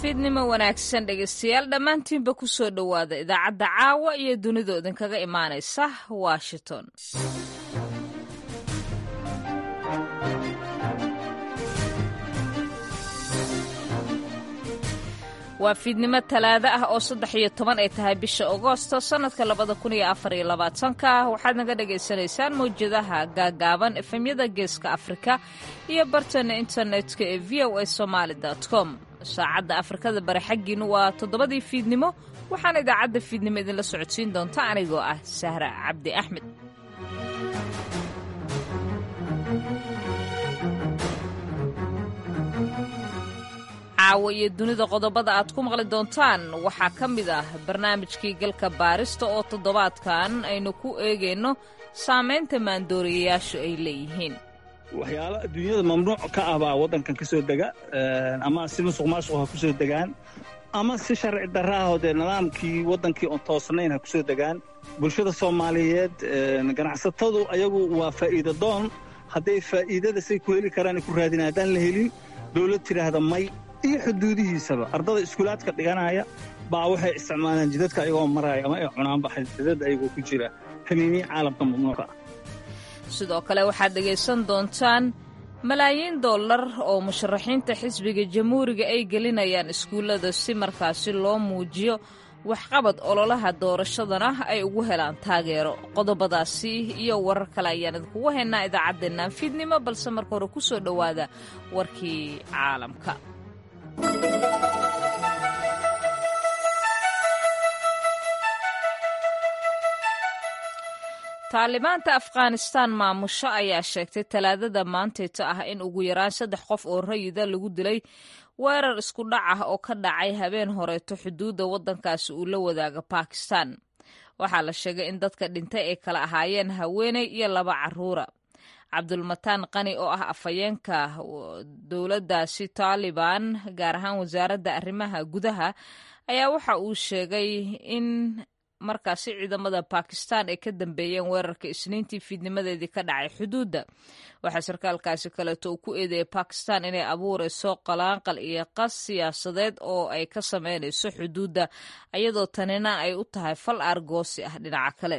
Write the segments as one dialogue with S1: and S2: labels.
S1: fiidnimo wanaagsan dhegaystayaal dhammaantiinba ku soo dhowaada idaacadda caawa iyo dunida idinkaga imaanaysa washington waa fiidnimo talaado ah oo saddex iyo toban ay tahay bisha agoosto sannadka labada kun iyo afar iyo labaatanka waxaad naga dhagaysanaysaan mawjadaha gaagaaban efemyada geeska afrika iyo bartana internetka ee v o a somaali com saacadda afrikada bari xaggiinu waa toddobadii fiidnimo waxaana idaacadda fiidnimo idinla socodsiin doonta anigoo ah sahra cabdi axmed caawa iyo dunida qodobada aad ku maqli doontaan waxaa ka mid ah barnaamijkii galka baarista oo toddobaadkan aynu ku eegayno saamaynta maandooriyayaashu ay leeyihiin
S2: waxyaalo adduunyada mamnuuc ka ah baa waddankan ka soo dega ama si musuq maasuq ha ku soo degaan ama si sharci darraahoo dee nidaamkii waddankii oon toosnayn ha ku soo degaan bulshada soomaaliyeed ganacsatadu ayagu waa faa'iida doon hadday faa'iidada say ku heli karaan ay ku raadina haddaan la helin dowlad tidhaahda may iyo xuduudihiisaba ardada iskuulaadka dhiganaya baa waxay isticmaalaan jidadka ayagoo maraya ama ay cunaanba xadidada ayagoo ku jira kaniiniya caalamka mamnuuca ah
S1: sidoo kale waxaad dhegaysan doontaan malaayiin dollar oo musharaxiinta xisbiga jamhuuriga ay gelinayaan iskuullada si markaasi loo muujiyo waxqabad ololaha doorashadana ay ugu helaan taageero qodobadaasi iyo warar kale ayaan idinkugu haynaa idaacaddeennan fiidnimo balse marka hore ku soo dhowaada warkii caalamka taalibaanta afghanistaan maamusho ayaa sheegtay talaadada maantayta ah in ugu yaraan saddex qof oo rayida lagu dilay weerar isku dhac ah oo ka dhacay habeen horeeto xuduudda waddankaasi uu la wadaaga bakistan waxaa la sheegay in dadka dhintay ay kala ahaayeen haweeney iyo laba caruura cabdulmataan qani oo ah afhayeenka dowladdaasi taalibaan gaar ahaan wasaaradda arrimaha gudaha ayaa waxa uu sheegay in markaasi ciidamada bakistan ay ka dambeeyeen weerarka isniintii fiidnimadeedii ka dhacay xuduudda waxaa sarkaalkaasi kaleeto uu ku eedeeyay bakistan inay abuurayso qalaanqal iyo qas siyaasadeed oo ay ka sameynayso xuduudda iyadoo tanina ay u tahay fal aargoosi ah dhinaca kale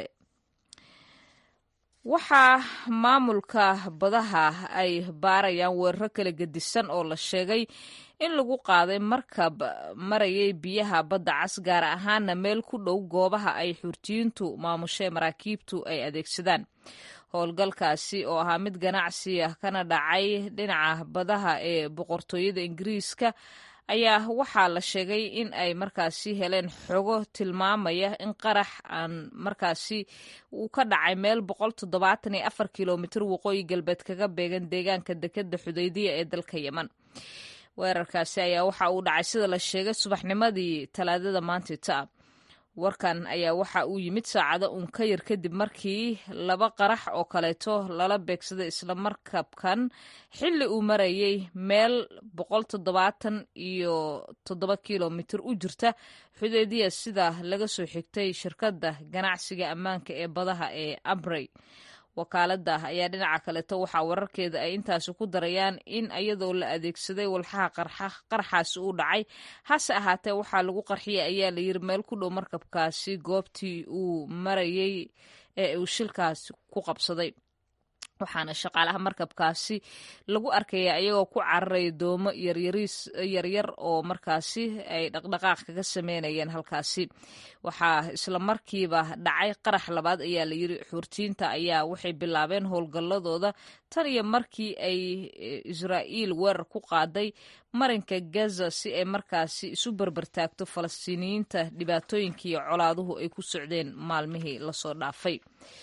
S1: waxaa maamulka badaha ay baarayaan weeraro kala gedisan oo la sheegay in lagu qaaday markab marayay biyaha badda cas gaar ahaana meel ku dhow goobaha ay xurtiyiintu maamushee maraakiibtu ay adeegsadaan howlgalkaasi oo ahaa mid ganacsi ah kana dhacay dhinaca badaha ee boqortooyada ingiriiska ayaa waxaa la sheegay in ay markaasi heleen xogo tilmaamaya in qarax aan markaasi uu ka dhacay meel boqol toddobaatan iyo afar kilomitir waqooyi galbeed kaga beegan deegaanka dekeda xudaydiya ee dalka yeman weerarkaasi ayaa waxa uu dhacay sida la sheegay subaxnimadii talaadada maantita warkan ayaa waxa uu yimid saacado uun ka yar kadib markii laba qarax oo kaleeto lala beegsaday isla markabkan xilli uu marayay meel boqol toddobaatan iyo toddoba kilomitir u jirta xudeediya sida laga soo xigtay shirkadda ganacsiga ammaanka ee badaha ee abrey wakaaladda ayaa dhinaca kaleeto waxaa wararkeeda ay intaasi ku darayaan in iyadoo la adeegsaday walxaha qarxaasi uu dhacay hase ahaatee waxaa lagu qarxiyay ayaa la yiri meel ku dhow markabkaasi goobtii uu marayay ee uu shilkaasi ku qabsaday waxaana shaqaalaha markabkaasi lagu arkaya iyagoo ku cararaya doomo yaryariis yaryar oo markaasi ay dhaqdhaqaaq kaga sameynayeen halkaasi waxaa isla markiiba dhacay qarax labaad ayaa la yiri xuurtiinta ayaa waxay bilaabeen howlgalladooda tan iyo markii ay israa'iil weerar ku qaaday marinka gaza si ay markaasi isu berbertaagto falastiiniyiinta dhibaatooyinka iyo colaaduhu ay ku socdeen maalmihii lasoo dhaafay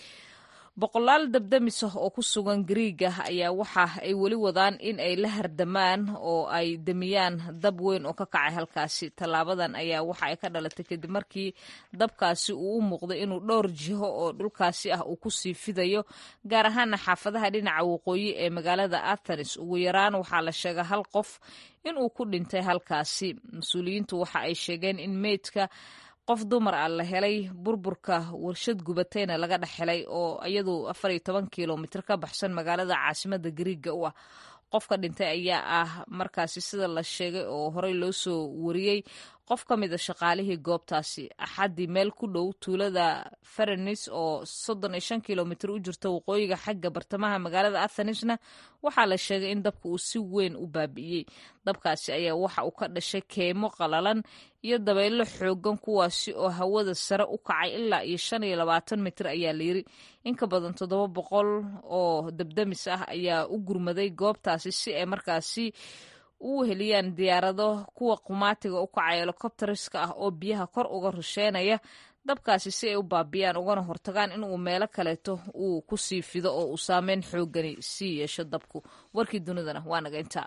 S1: boqolaal dabdamis ah oo ku sugan griiga ayaa waxa ay weli wadaan in ay la hardamaan oo ay demiyaan dab weyn oo ka kacay halkaasi tallaabadan ayaa waxa ay ka dhalatay kadib markii dabkaasi uu u muuqday inuu dhowr jiho oo dhulkaasi ah uu kusii fidayo gaar ahaana xaafadaha dhinaca waqooyi ee magaalada athenes ugu yaraan waxaa la sheega hal qof inuu ku dhintay halkaasi mas-uuliyiintu waxa ay sheegeen in meydka qof dumar ah la helay burburka warshad gubatayna laga dhex helay oo iyadu afar iyo toban kilomitir ka baxsan magaalada caasimada gariiga u ah qofka dhintay ayaa ah markaasi sida la sheegay oo horey loo soo wariyey qof ka mid a shaqaalihii goobtaasi axaddii meel ku dhow tuulada ferenis oo soddon iyo shan kilomitir u jirta waqooyiga xagga bartamaha magaalada athanisna waxaa la sheegay in dabka uu si weyn u baabi'iyey dabkaasi ayaa waxa uu ka dhashay keemo qalalan iyo dabaylo xoogan kuwaasi oo hawada sare u kacay ilaa iyo shan iyo labaatan mitir ayaa layiri in ka badan toddoba boqol oo dabdamis ah ayaa u gurmaday goobtaasi si ay markaasi u heliyaan diyaarado kuwa qumaatiga u kacay helikobteriska ah oo biyaha kor uga rusheenaya dabkaasi si ay u baabiyaan ugana hortagaan inuu meelo kaleeto uu ku sii fido oo uu saameyn xoogani sii yeesho dabku warkii dunidana waa naga intaa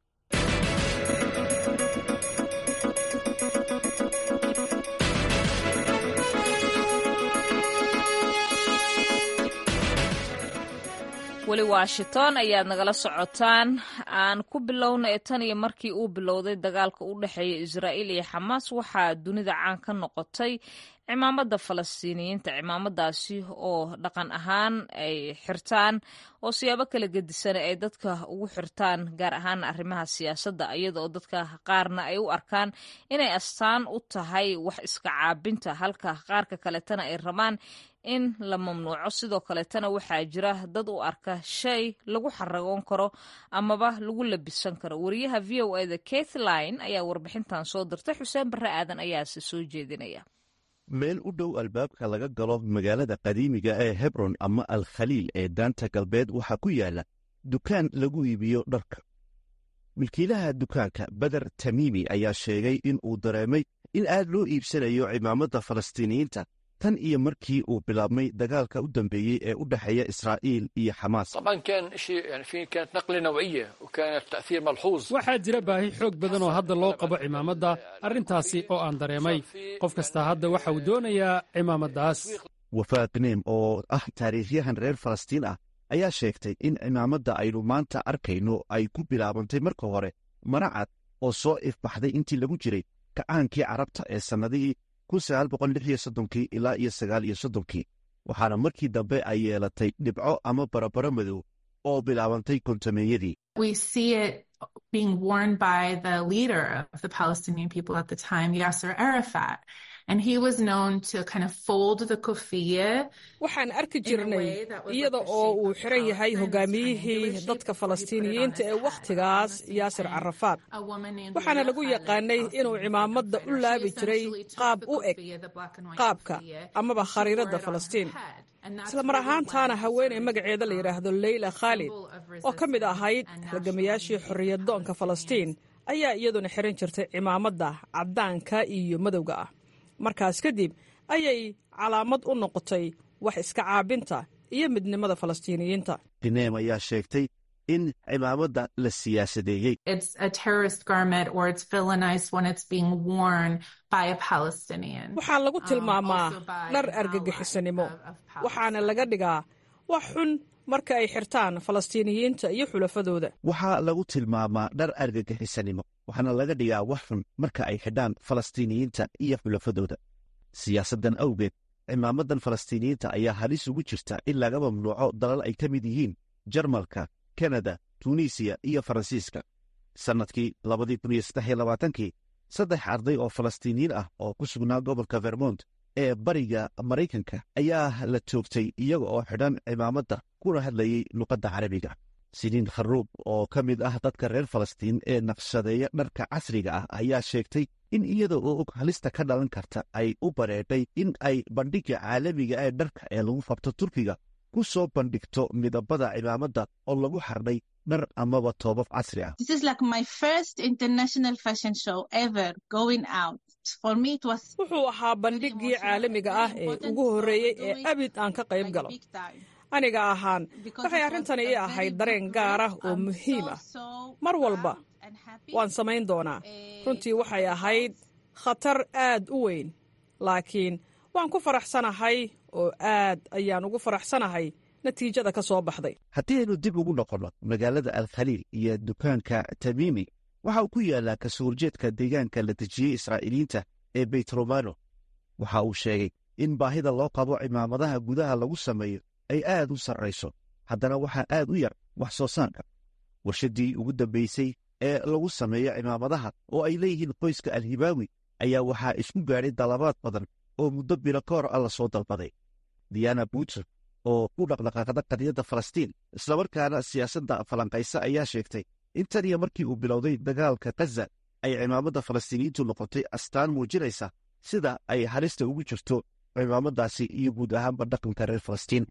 S1: weli washington ayaad nagala socotaan aan ku bilowna ee tan iyo markii uu bilowday dagaalka u dhexeeya israa'iil iyo xamaas waxaa dunida caan ka noqotay cimaamada falastiiniyiinta cimaamadaasi oo dhaqan ahaan ay xirtaan oo siyaabo kala gedisan ay dadka ugu xirtaan gaar ahaan arrimaha siyaasadda iyada oo dadka qaarna ay u arkaan inay astaan u tahay wax iska caabinta halka qaarka kaletana ay rabaan in la mamnuuco sidoo kaleetana waxaa jira dad u arka shay lagu xaragoon karo amaba lagu labisan karo wariyaha v o eda kathline ayaa warbixintan soo dirtay xuseen barre aadan ayaase soo jeedinaya
S3: meel u dhow albaabka laga galo magaalada qadiimiga ee hebron ama al khaliil ee daanta galbeed waxaa ku yaala dukaan lagu iibiyo dharka milkiilaha dukaanka beder tamiimi ayaa sheegay in uu dareemay in aad loo iibsanayo cimaamada falastiiniyiinta tan iyo markii uu bilaabmay dagaalka u dambeeyey ee u dhexeeya israa'iil iyo xamaas
S4: waxaa jira baahi xoog badan oo hadda loo qabo cimaamadda arrintaasi oo aan dareemay qof kasta hadda waxa uu doonayaa cimaamaddaas
S3: wafaaq neem oo ah taariikhyahan reer falastiin ah ayaa sheegtay in cimaamadda aynu maanta arkayno ay ku bilaabantay marka hore maracad oo soo ifbaxday intii lagu jiray kacaankii carabta ee sannadihii ilaa iyo sagaal iyo soddonkii waxaana markii dambe ay yeelatay dhibco ama barabaro madow oo bilaabantay kontameeyadii
S5: being worn by the leader of the Palestinian people at the time, Yasser Arafat. And he was known to kind of fold the kufiya.
S6: waxaan arki jirnay iyada oo uu xiran yahay hogaamiyihii dadka falastiiniyiinta ee wakhtigaas yaasir carafaad waxaana lagu yaqaanay inuu cimaamadda u laabi jiray qaab u eg qaabka amaba khariiradda falastiin isla mar ahaantaana haweeney magaceeda la yidhaahdo leyla khaalid oo ka mid ahayd halgamayaashii xorriyaddoonka falastiin ayaa iyaduna xiran jirtay cimaamadda caddaanka iyo madowga ah markaas kadib ayay calaamad u noqotay wax iska caabinta iyo midnimada falastiiniyiinta
S3: dineem ayaa sheegtay in cimaamadda la siyaasadeeyey
S6: waxaa lagu tilmaamaa dhar argagixisanimo waxaana laga dhigaa wax xun marka ay xirtaan falastiiniyiinta iyo xulafadooda
S3: waxaa lagu tilmaamaa dhar argagixisanimo waxaana laga dhigaa wax xun marka ay xidhaan falastiiniyiinta iyo xulafadooda siyaasaddan awgeed cimaamadan falastiiniyiinta ayaa halis ugu jirta in laga mamnuuco dalal ay ka mid yihiin jarmalka kanada tunisiya iyo faransiiska sannadkii labadii saddex arday oo falastiiniyiin ah oo ku sugnaa gobolka vermont ee bariga maraykanka ayaa la toogtay iyaga oo xidhan cimaamadda kuna hadlayey luqadda carabiga siniin kharuub oo ka mid ah dadka reer falastiin ee naqshadeeya dharka casriga ah ayaa sheegtay in iyada oo og halista ka dhalan karta ay u bareedhay in ay bandhigga caalamiga ee dharka ee lagu qabto turkiga ku soo bandhigto midabada cimaamadda oo lagu xardhay dhar amaba toobab casri ah
S6: wuxuu ahaa bandhiggii caalamiga ah ee ugu horreeyey ee abid aan ka qayb galo aniga ahaan waxay arrintani ii ahayd dareen gaar ah oo muhiim ah mar walba waan samayn doonaa runtii waxay ahayd khatar aad u weyn laakiin waan ku faraxsanahay oo aad ayaan ugu faraxsanahay natiijada ka soo baxday
S3: haddii aynu dib ugu noqonno magaalada alkhaliil iyo dukaanka tamiimi waxa uu ku yaallaa kasoo horjeedka deegaanka la dejiyey israa'iiliyiinta ee beytromano waxa uu sheegay in baahida loo qabo cimaamadaha gudaha lagu sameeyo ay aad u sarrayso haddana waxaa aad u yar wax soo saarka warshadii ugu dambaysay ee lagu sameeyo cimaamadaha oo ay leeyihiin qoyska alhibaawi ayaa waxaa isku gaadhay dalabaad badan oo muddo bilo ka hor a la soo dalbaday diana buter oo ku dhaqdhaqaaqda qadiyadda falastiin islamarkaana siyaasadda falanqaysa ayaa sheegtay in tan iyo markii uu bilowday dagaalka kaza ay cimaamadda falastiiniyiintu noqotay astaan muujinaysa sida ay halista ugu jirto cimaamadaasi iyo guud ahaanba dhaqanka reer falastiin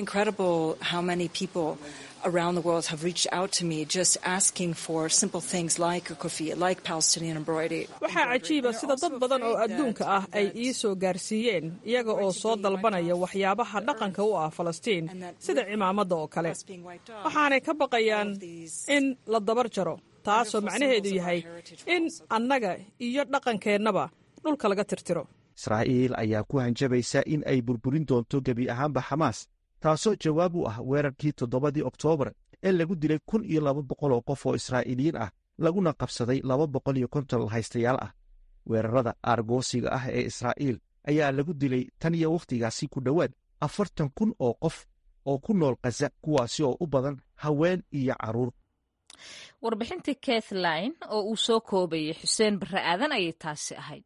S6: waxaa cajiiba sida dad badan oo adduunka ah ay ii soo gaarsiiyeen iyaga oo soo dalbanaya waxyaabaha dhaqanka u ah falastiin sida cimaamadda oo kale waxaanay ka baqayaan in la dabar jaro taasoo macnaheedu yahay in annaga iyo dhaqankeennaba dhulka laga tirtiro
S3: israa'iil ayaa ku hanjabaysa in ay burburin doonto gebi ahaanba xamaas taasoo jawaab u ah weerarkii toddobadii oktoobar ee lagu dilay kun iyo laba boqol oo qof oo israa'iiliyiin ah laguna qabsaday laba boqol iyo konton haystayaal ah weerarada aargoosiga ah ee israa'iil ayaa lagu dilay tan iyo wakhtigaasi ku dhowaad afartan kun oo qof oo ku nool khaza kuwaasi oo u badan haween iyo carruur
S1: warbixintii kathline oo uu soo koobayay xuseen barre aadan ayay taasi ahayd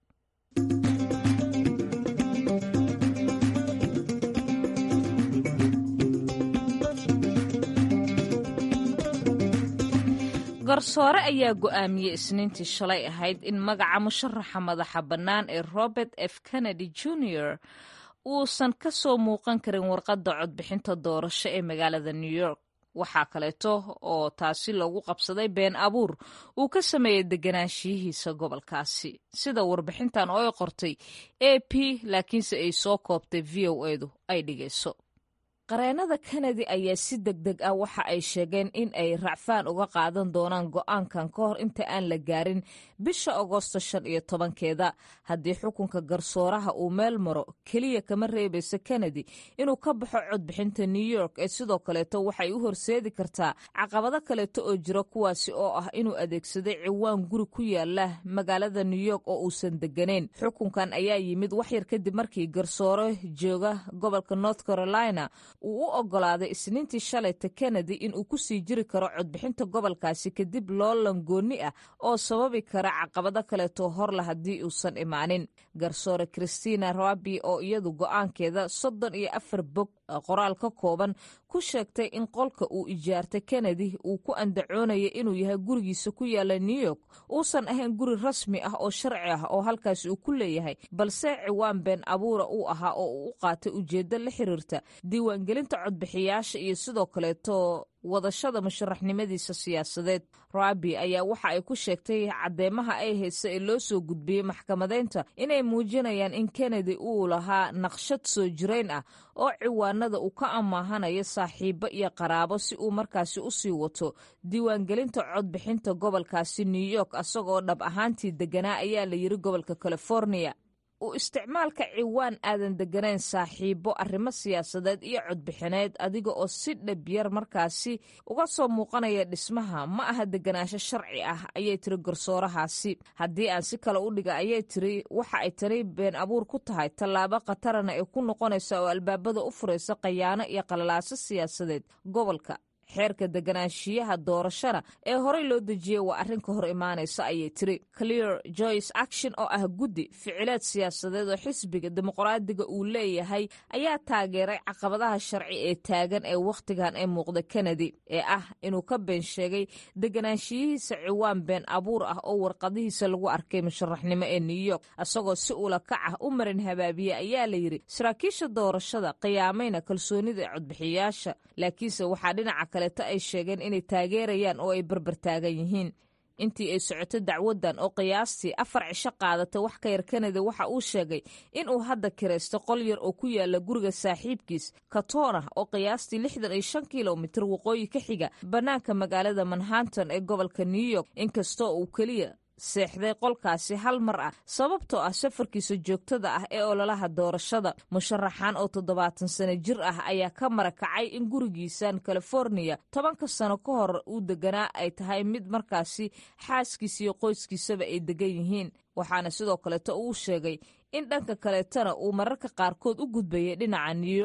S1: garsoore ayaa go'aamiyey isniintii shalay ahayd in magaca musharaxa madaxa bannaan ee robert f kennedy jr uusan ka soo muuqan karin warqadda codbixinta doorasho ee magaalada new york waxaa kaleeto oo taasi loogu qabsaday been abuur uu ka sameeyey deganaanshiyihiisa gobolkaasi sida warbixintan oo ay qortay a p laakiinse ay soo koobtay v o edu ay dhigayso qareennada kennedy ayaa si deg deg ah waxa ay sheegeen in ay racfaan uga qaadan doonaan go'aankan ka hor inta aan la gaarin bisha agoosto shan iyo tobankeeda haddii xukunka garsooraha uu meel maro keliya kama reebayso kennedy inuu ka baxo codbixinta new york ee sidoo kaleeto waxay u horseedi kartaa caqabado kaleeto oo jira kuwaasi oo ah inuu adeegsaday ciwaan guri ku yaala magaalada new york oo uusan degganayn xukunkan ayaa yimid waxyar kadib markii garsoore jooga gobolka north carolina uu u ogolaaday isniintii shalayta kennedy in uu ku sii jiri karo codbixinta gobolkaasi kadib loolan goonni ah oo sababi kara caqabado kaleeto horla haddii uusan imaanin garsoore christina rabi oo iyadu go'aankeeda soddon iyo afar bog qoraal ka kooban ku sheegtay in qolka uu ijaartay kennedy uu ku andacoonaya inuu yahay gurigiisa ku yaala new york uusan ahayn guri rasmi ah oo sharci ah oo halkaasi uu ku leeyahay balse ciwaan been abuura uu ahaa oo uu u qaatay ujeeddo la xiriirta diiwaangelinta codbixiyaasha iyo sidoo kaleeto wadashada musharaxnimadiisa siyaasadeed rabi ayaa waxa ay ku sheegtay caddeemaha ay haysa ee loo soo gudbiyey maxkamadeynta inay muujinayaan in kennedy uu lahaa naqshad soo jirayn ah oo ciwaanada uu ka amaahanayo saaxiibo iyo qaraabo si uu markaasi u sii wato diiwaangelinta codbixinta gobolkaasi new york asagoo dhab ahaantii deganaa ayaa la yiri gobolka california u isticmaalka ciwaan aadan deganayn saaxiibo arrimo siyaasadeed iyo codbixineed adiga oo si dhabyar markaasi uga soo muuqanaya dhismaha ma aha deganaansho sharci ah ayay tiri garsoorahaasi haddii aan si kale u dhiga ayay tiri waxa ay tani been abuur ku tahay tallaabo khatarana ay ku noqonaysa oo albaabada u furaysa khayaano iyo qalalaaso siyaasadeed gobolka xeerka deganaanshiyaha doorashada ee horey loo dejiyey waa arrin ka hor imaanaysa ayay tiri clear joyce action oo ah guddi ficileed siyaasadeed oo xisbiga dimuqraadiga uu leeyahay ayaa taageeray caqabadaha sharci ee taagan ee wakhtigan ee muuqda kennedy ee ah inuu ka been sheegay deganaanshiyihiisa ciwaan been abuur ah oo warqadihiisa lagu arkay musharaxnimo ee new york isagoo si ula kac ah u marin habaabiye ayaa la yidhi saraakiisha doorashada qiyaamayna kalsoonida codbixiyaasha laakiinse waxaa dhinaca kaleeto ay sheegeen inay taageerayaan oo ay barbartaagan yihiin intii ay socoto dacwaddan oo qiyaastii afar cisho qaadatay wax ka yar kanada waxa uu sheegay in uu hadda kiraysto qol yar oo ku yaala guriga saaxiibkiis katona oo qiyaastii lixdan iyo shan kilomitir waqooyi ka xiga bannaanka magaalada manhattan ee gobolka new york inkastoo uu keliya seexday qolkaasi hal mar ah sababtoo ah safarkiisa joogtada ah ee ololaha doorashada musharaxan oo toddobaatan sano jir ah ayaa ka marakacay in gurigiisan californiya tobanka sano ka hor uu deganaa ay tahay mid markaasi xaaskiisa iyo qoyskiisaba ay degan yihiin waxaana sidoo kaleeto uu sheegay in dhanka kaleetana uu mararka qaarkood u gudbayay dhinaca new york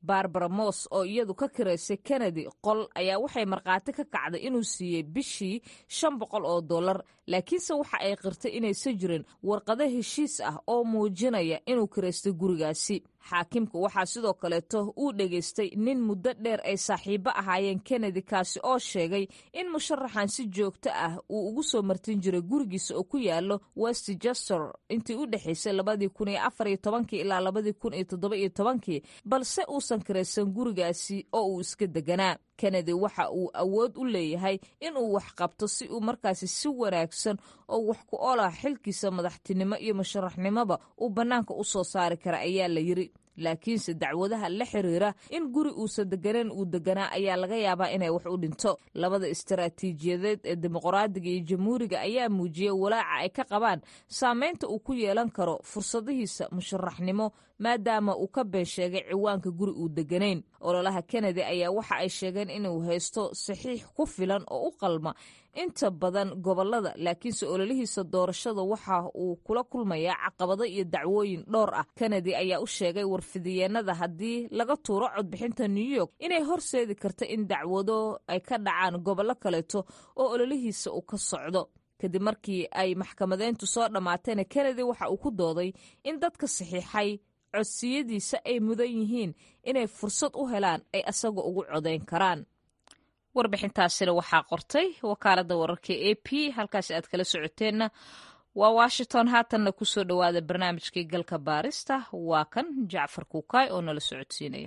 S1: barbara moss oo iyadu ka kiraysay kennedy qol ayaa waxay markhaati ka kacday inuu siiyey bishii shan boqol oo dollar laakiinse waxa ay qirtay inaysan jirin warqado heshiis ah oo muujinaya inuu kiraystay gurigaasi xaakimku waxaa sidoo kaleeto uu dhegaystay nin muddo dheer ay saaxiibo ahaayeen kennedy kaasi oo sheegay in musharaxan si joogto ah uu ugu soo martin jiray gurigiisa oo ku yaalo westchester intii u dhexaysay labadii kun iyo afar iyo tobankii ilaa labadii kun iyo toddoba iyo tobankii balse uusan kiraysan gurigaasi oo uu iska deganaa kennedy waxa uu awood u leeyahay inuu wax qabto si uu markaasi si wanaagsan oo wax ku olah xilkiisa madaxtinimo iyo musharaxnimoba uu bannaanka u soo saari kara ayaa la yiri laakiinse dacwadaha la xiriira in guri uusan deganeen uu deganaa ayaa laga yaabaa inay wax u dhinto labada istaraatiijiyadeed ee dimuqraadiga iyo jamhuuriga ayaa muujiyey walaaca ay ka qabaan saameynta uu ku yeelan karo fursadihiisa musharaxnimo maadaama uu ka been sheegay ciwaanka guri uu deganayn ololaha kennedy ayaa waxa ay sheegeen inuu haysto saxiix ku filan oo u qalma inta badan gobolada laakiinse ololihiisa doorashada waxa uu kula kulmayaa caqabado iyo dacwooyin dhowr ah kennedy ayaa u sheegay warfidiyeenada haddii laga tuuro codbixinta new york inay horseedi karta in dacwado ay ka dhacaan gobollo kaleeto oo ololihiisa uu ka socdo kadib markii ay maxkamadeyntu soo dhammaatayna kennedy waxa uu ku dooday in dadka saxiixay codsiyadiisa ay mudan yihiin inay fursad u helaan ay asaga ugu codayn karaan warbixintaasina waxaa qortay wakaaladda wararka a p halkaasi aad kala socoteenna waa washington haatanna kusoo dhowaada barnaamijkii galka baarista waa kan jacfar kuukaay oo nala socodsiinaya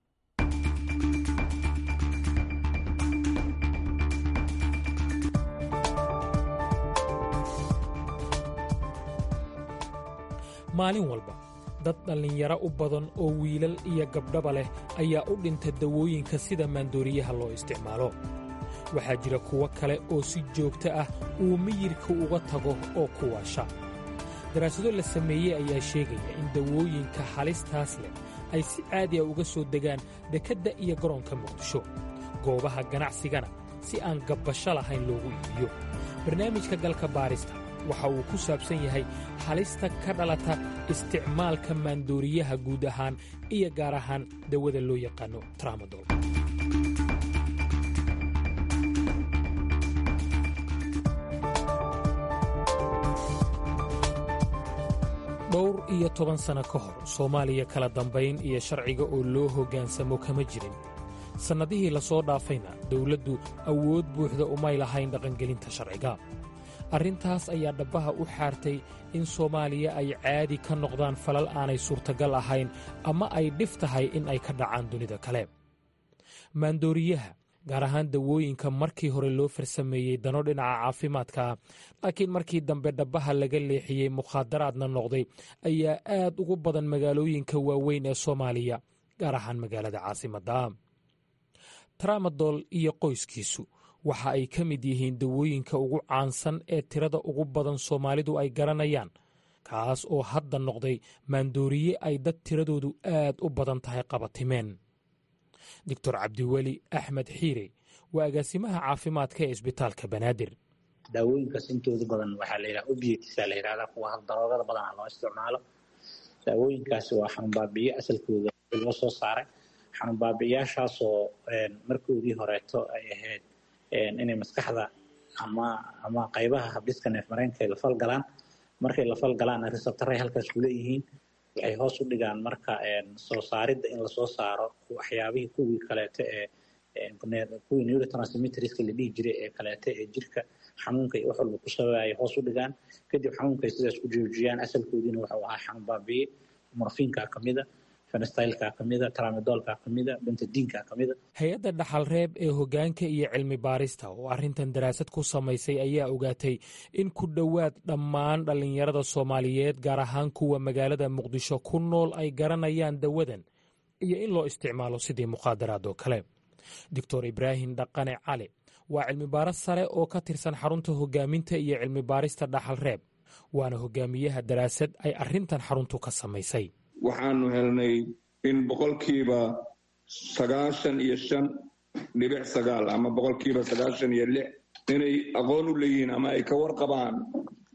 S7: maalin walba dad dhallinyaro u badan oo wiilal iyo gabdhaba leh ayaa u dhinta dawooyinka sida maandooriyaha loo isticmaalo waxaa jira kuwo kale oo si joogto ah uu miyirka uga tago oo ku waasha daraasado la sameeyey ayaa sheegaya in dawooyinka halistaas leh ay si caadi a uga soo degaan dekedda iyo garoonka muqdisho goobaha ganacsigana si aan gabbasho lahayn loogu iibiyo barnaamijka galka baarista waxa uu ku saabsan yahay halista ka dhalata isticmaalka maandooriyaha guud ahaan iyo gaar ahaan dawada loo yaqaano tramadol dhowr iyo toban sanno ka hor soomaaliya kala dambayn iyo sharciga oo loo hoggaansamo kama jirin sannadihii la soo dhaafayna dawladdu awood buuxda umay lahayn dhaqangelinta sharciga arrintaas ayaa dhabbaha u xaartay in soomaaliya ay caadi ka noqdaan falal aanay suurtagal ahayn ama ay dhif tahay in ay ka dhacaan dunida kale maandooriyaha gaar ahaan dawooyinka markii hore loo farsameeyey dano dhinaca caafimaadka laakiin markii dambe dhabbaha laga leexiyey mukhaadaraadna noqday ayaa aad ugu badan magaalooyinka waaweyn ee soomaaliya gaar ahaan magaalada caasimadda tramadol iyo qoyskiisu waxa ay ka mid yihiin dawooyinka ugu caansan ee tirada ugu badan soomaalidu ay garanayaan kaas oo hadda noqday maandooriye ay dad tiradoodu aad u badan tahay qabatimeen doctor cabdiweli axmed xiire waa agaasimaha caafimaadka ee isbitaalka banaadir
S8: daawooyinkaas intooda badan waxaa la yidhaha obietisa la yidhahdaa kuwa daroogada badana loo isticmaalo daawooyinkaasi waa xanuunbaabiye asalkooda loo soo saaray xanuunbaabiyaashaasoo markoodii horeeto ay ahayd inay maskaxda ama ama qaybaha habdhiska neefmareenka ay la falgalaan markay la falgalaan resabtaray halkaas ku leeyihiin waxay hoos u dhigaan marka soo saaridda in lasoo saaro waxyaabihii kuwii kaleeto ee kuwii neurotransmitterska la dhihi jiray ee kaleeto ee jirka xanuunka iyo wax walba ku sabaaya hoos u dhigaan kadib xanuunkay sidaas ku joojiyaan asalkoodiina wuxuu ahaa xanuun baabiye morfiinka kamida fenstylka kamida tramadolka kamida bentadiinka kamida
S7: hay-adda dhaxalreeb ee hoggaanka iyo cilmi baarista oo arrintan daraasad ku samaysay ayaa ogaatay in ku dhowaad dhammaan dhallinyarada soomaaliyeed gaar ahaan kuwa magaalada muqdisho ku nool ay garanayaan dawadan iyo in loo isticmaalo sidii mukhaadaraad oo kale doctor ibraahim dhaqane cali waa cilmibaaro sare oo ka tirsan xarunta hoggaaminta iyo cilmi baarista dhaxalreeb waana hogaamiyaha daraasad ay arrintan xaruntu ka samaysay
S9: waxaanu helnay in boqolkiiba sagaashan iyo shan dhibic sagaal ama boqolkiiba sagaashan iyo lix inay aqoon u leeyihiin ama ay ka warqabaan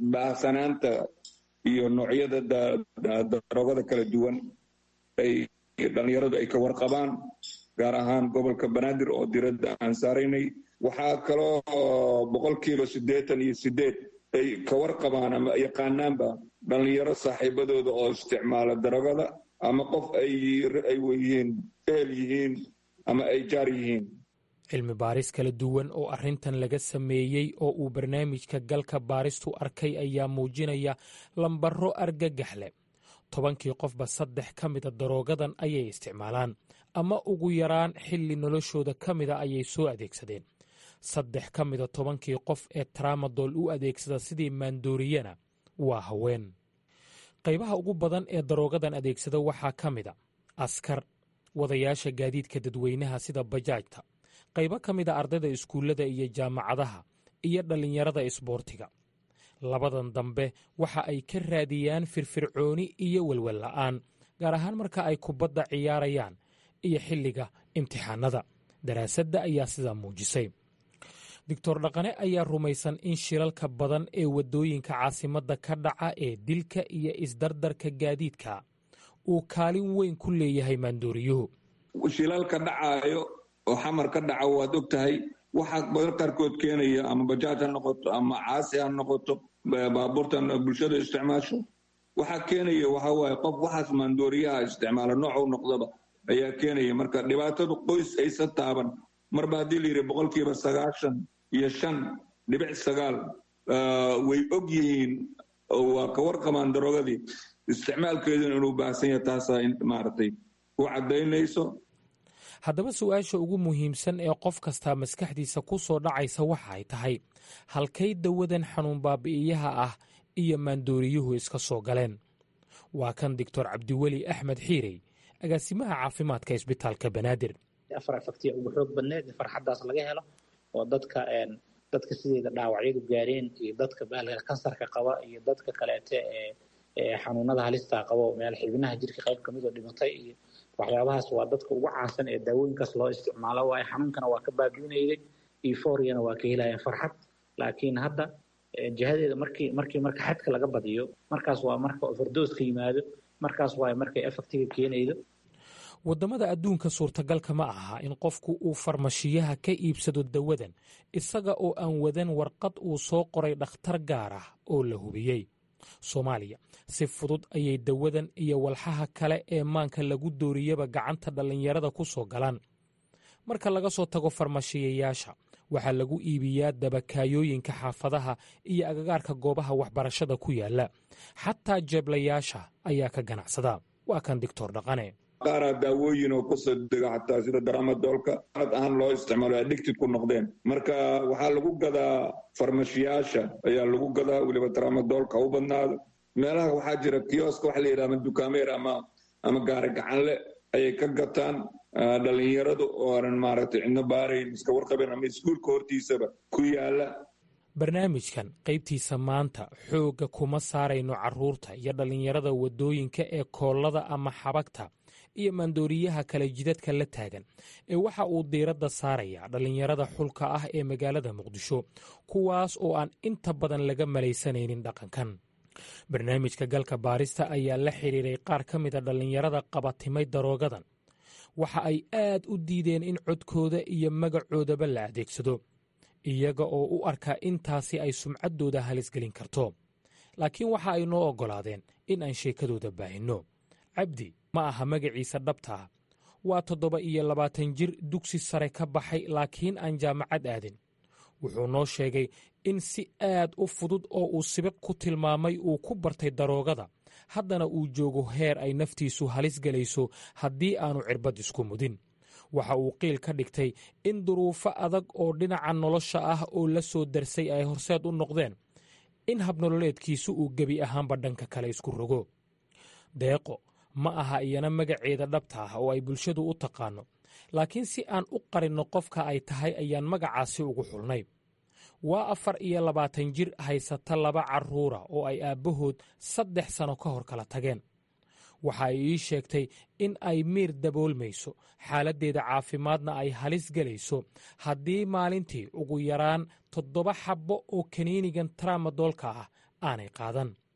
S9: baahsanaanta iyo noocyada daroogada kala duwan ay dhallinyaradu ay ka warqabaan gaar ahaan gobolka banaadir oo diradda aan saaraynay waxaa kaloo boqolkiiba siddeetan iyo siddeed ay ka warqabaan ama yaqaanaanba dhallinyaro saaxiibadooda oo isticmaala daragada ama qof ay yihiin eel yihiin ama ay jaar yihiin
S7: cilmi baaris kala duwan oo arrintan laga sameeyey oo uu barnaamijka galka baaristu arkay ayaa muujinaya lambaro argagax leh tobankii qofba saddex ka mida daroogadan ayay isticmaalaan ama ugu yaraan xilli noloshooda ka mida ayay soo adeegsadeen saddex ka mida tobankii qof ee tramadol u adeegsada sidii maandooriyana waa haween qaybaha ugu badan ee daroogadan adeegsada waxaa ka mida askar wadayaasha gaadiidka dadweynaha sida bajaajta qaybo ka mida ardayda iskuullada iyo jaamacadaha iyo dhallinyarada isboortiga labadan dambe waxa ay ka raadiyaan firfircooni iyo welwel la'aan gaar ahaan marka ay kubadda ciyaarayaan iyo xilliga imtixaanada daraasadda ayaa sidaa muujisay doctor dhaqane ayaa rumaysan in shilalka badan ee waddooyinka caasimadda ka dhaca ee dilka iyo isdardarka gaadiidka uu kaalin weyn ku leeyahay maandooriyuhu
S9: shilalka dhacaayo oo xamar ka dhaca waad og tahay waxaa badan qaarkood keenaya ama bajaaj ha noqoto ama caasi ha noqoto baabuurtan bulshada isticmaasho waxaa keenaya waxa waaye qof waxaas maandooriyaha isticmaala noocu noqdaba ayaa keenaya marka dhibaatadu qoys aysa taaban marba haddii la yidhi boqolkiiba sagaashan iyo shan dhibic sagaal way og yihiin waa ka warqabaan darogadii isticmaalkeeduna inuu baahsan yahay taasaa maaragtay u caddaynayso
S7: haddaba su-aasha ugu muhiimsan ee qof kastaa maskaxdiisa ku soo dhacaysa waxa ay tahay halkay dawadan xanuun baabi'iyaha ah iyo maandooriyuhu iska soo galeen waa kan doctor cabdiweli axmed xiirey agaasimaha caafimaadka isbitaalka banaadir
S8: afar afaktiya ugu xoog badneed in farxaddaas laga helo oo dadka dadka sideeda dhaawacyadu gaareen iyo dadka bahalka kansarka qaba iyo dadka kaleete ee xanuunada halistaa qaba meel xibinaha jirka qayb kamid oo dhimatay iyo waxyaabahaas waa dadka ugu caansan ee daawooyinkaas loo isticmaalo waayo xanuunkana waa ka baabiinayday euphoriana waa ka helayaan farxad laakiin hadda jihadeeda markii markii marka xadka laga badiyo markaas waa marka overdose ka yimaado markaas waa markay effectiga keenaydo
S7: waddamada adduunka suurtagalka ma aha in qofku uu farmashiyaha ka iibsado dawadan isaga oo aan wadan warqad uu soo qoray dhakhtar gaar ah oo la hubiyey soomaaliya si fudud ayay dawadan iyo walxaha kale ee maanka lagu dooriyaba gacanta dhallinyarada ku soo galaan marka laga soo tago farmashiyayaasha waxaa lagu iibiyaa dabakaayooyinka xaafadaha iyo agagaarka goobaha waxbarashada ku yaala xataa jeeblayaasha ayaa ka ganacsada waa kan doctor dhaqane
S9: qaaraa daawooyin oo kusoo dega xataa sida daramadoolka ad ahaan loo isticmaalo addicted ku noqdeen marka waxaa lagu gadaa farmashiyaasha ayaa lagu gadaa weliba daramadoolka u badnaado meelaha waxaa jira kioska waxa la yidhaha ama dukaameer ama ama gaari gacanle ayay ka gataan dhalinyaradu oo aanan maaragtay cidno baarayn iska warqabeen ama iskuulka hortiisaba ku yaala
S7: barnaamijkan qaybtiisa maanta xoogga kuma saarayno carruurta iyo dhallinyarada waddooyinka ee koollada ama xabagta iyo maandooriyaha kale jidadka la taagan ee waxa uu diiradda saarayaa dhallinyarada xulka ah ee magaalada muqdisho kuwaas oo aan inta badan laga malaysanaynin dhaqankan barnaamijka galka baarista ayaa la xidhiiray qaar ka mida dhallinyarada qabatimay daroogadan waxa ay aad u diideen in codkooda iyo magacoodaba la adeegsado iyaga oo u arkaa intaasi ay sumcaddooda halisgelin karto laakiin waxa ay noo oggolaadeen in aan sheekadooda baahinno cabdi ma aha magaciisa dhabta ah waa toddoba iyo labaatan jir dugsi sare ka baxay laakiin aan jaamacad aadin wuxuu noo sheegay in si aad u fudud oo uu sibiq ku tilmaamay uu ku bartay daroogada haddana uu joogo heer ay naftiisu halis gelayso haddii aanu cirbad isku mudin waxa uu qiil ka dhigtay in duruufo adag oo dhinaca nolosha ah oo la soo darsay ay horseed u noqdeen in habnololeedkiisu uu gebi ahaanba dhanka kale isku rogo deeqo ma aha iyana magaceeda dhabta ah oo ay bulshadu u taqaanno laakiin si aan u qarinno qofka ay tahay ayaan magacaasi ugu xulnay waa afar iyo labaatan jir haysata laba carruura oo ay aabbahood saddex sano ka hor kala tageen waxa ay ii sheegtay in ay miir daboolmayso xaaladdeeda caafimaadna ay halis gelayso haddii maalintii ugu yaraan toddoba xabbo oo kaniinigan tramadoolka ah aanay qaadan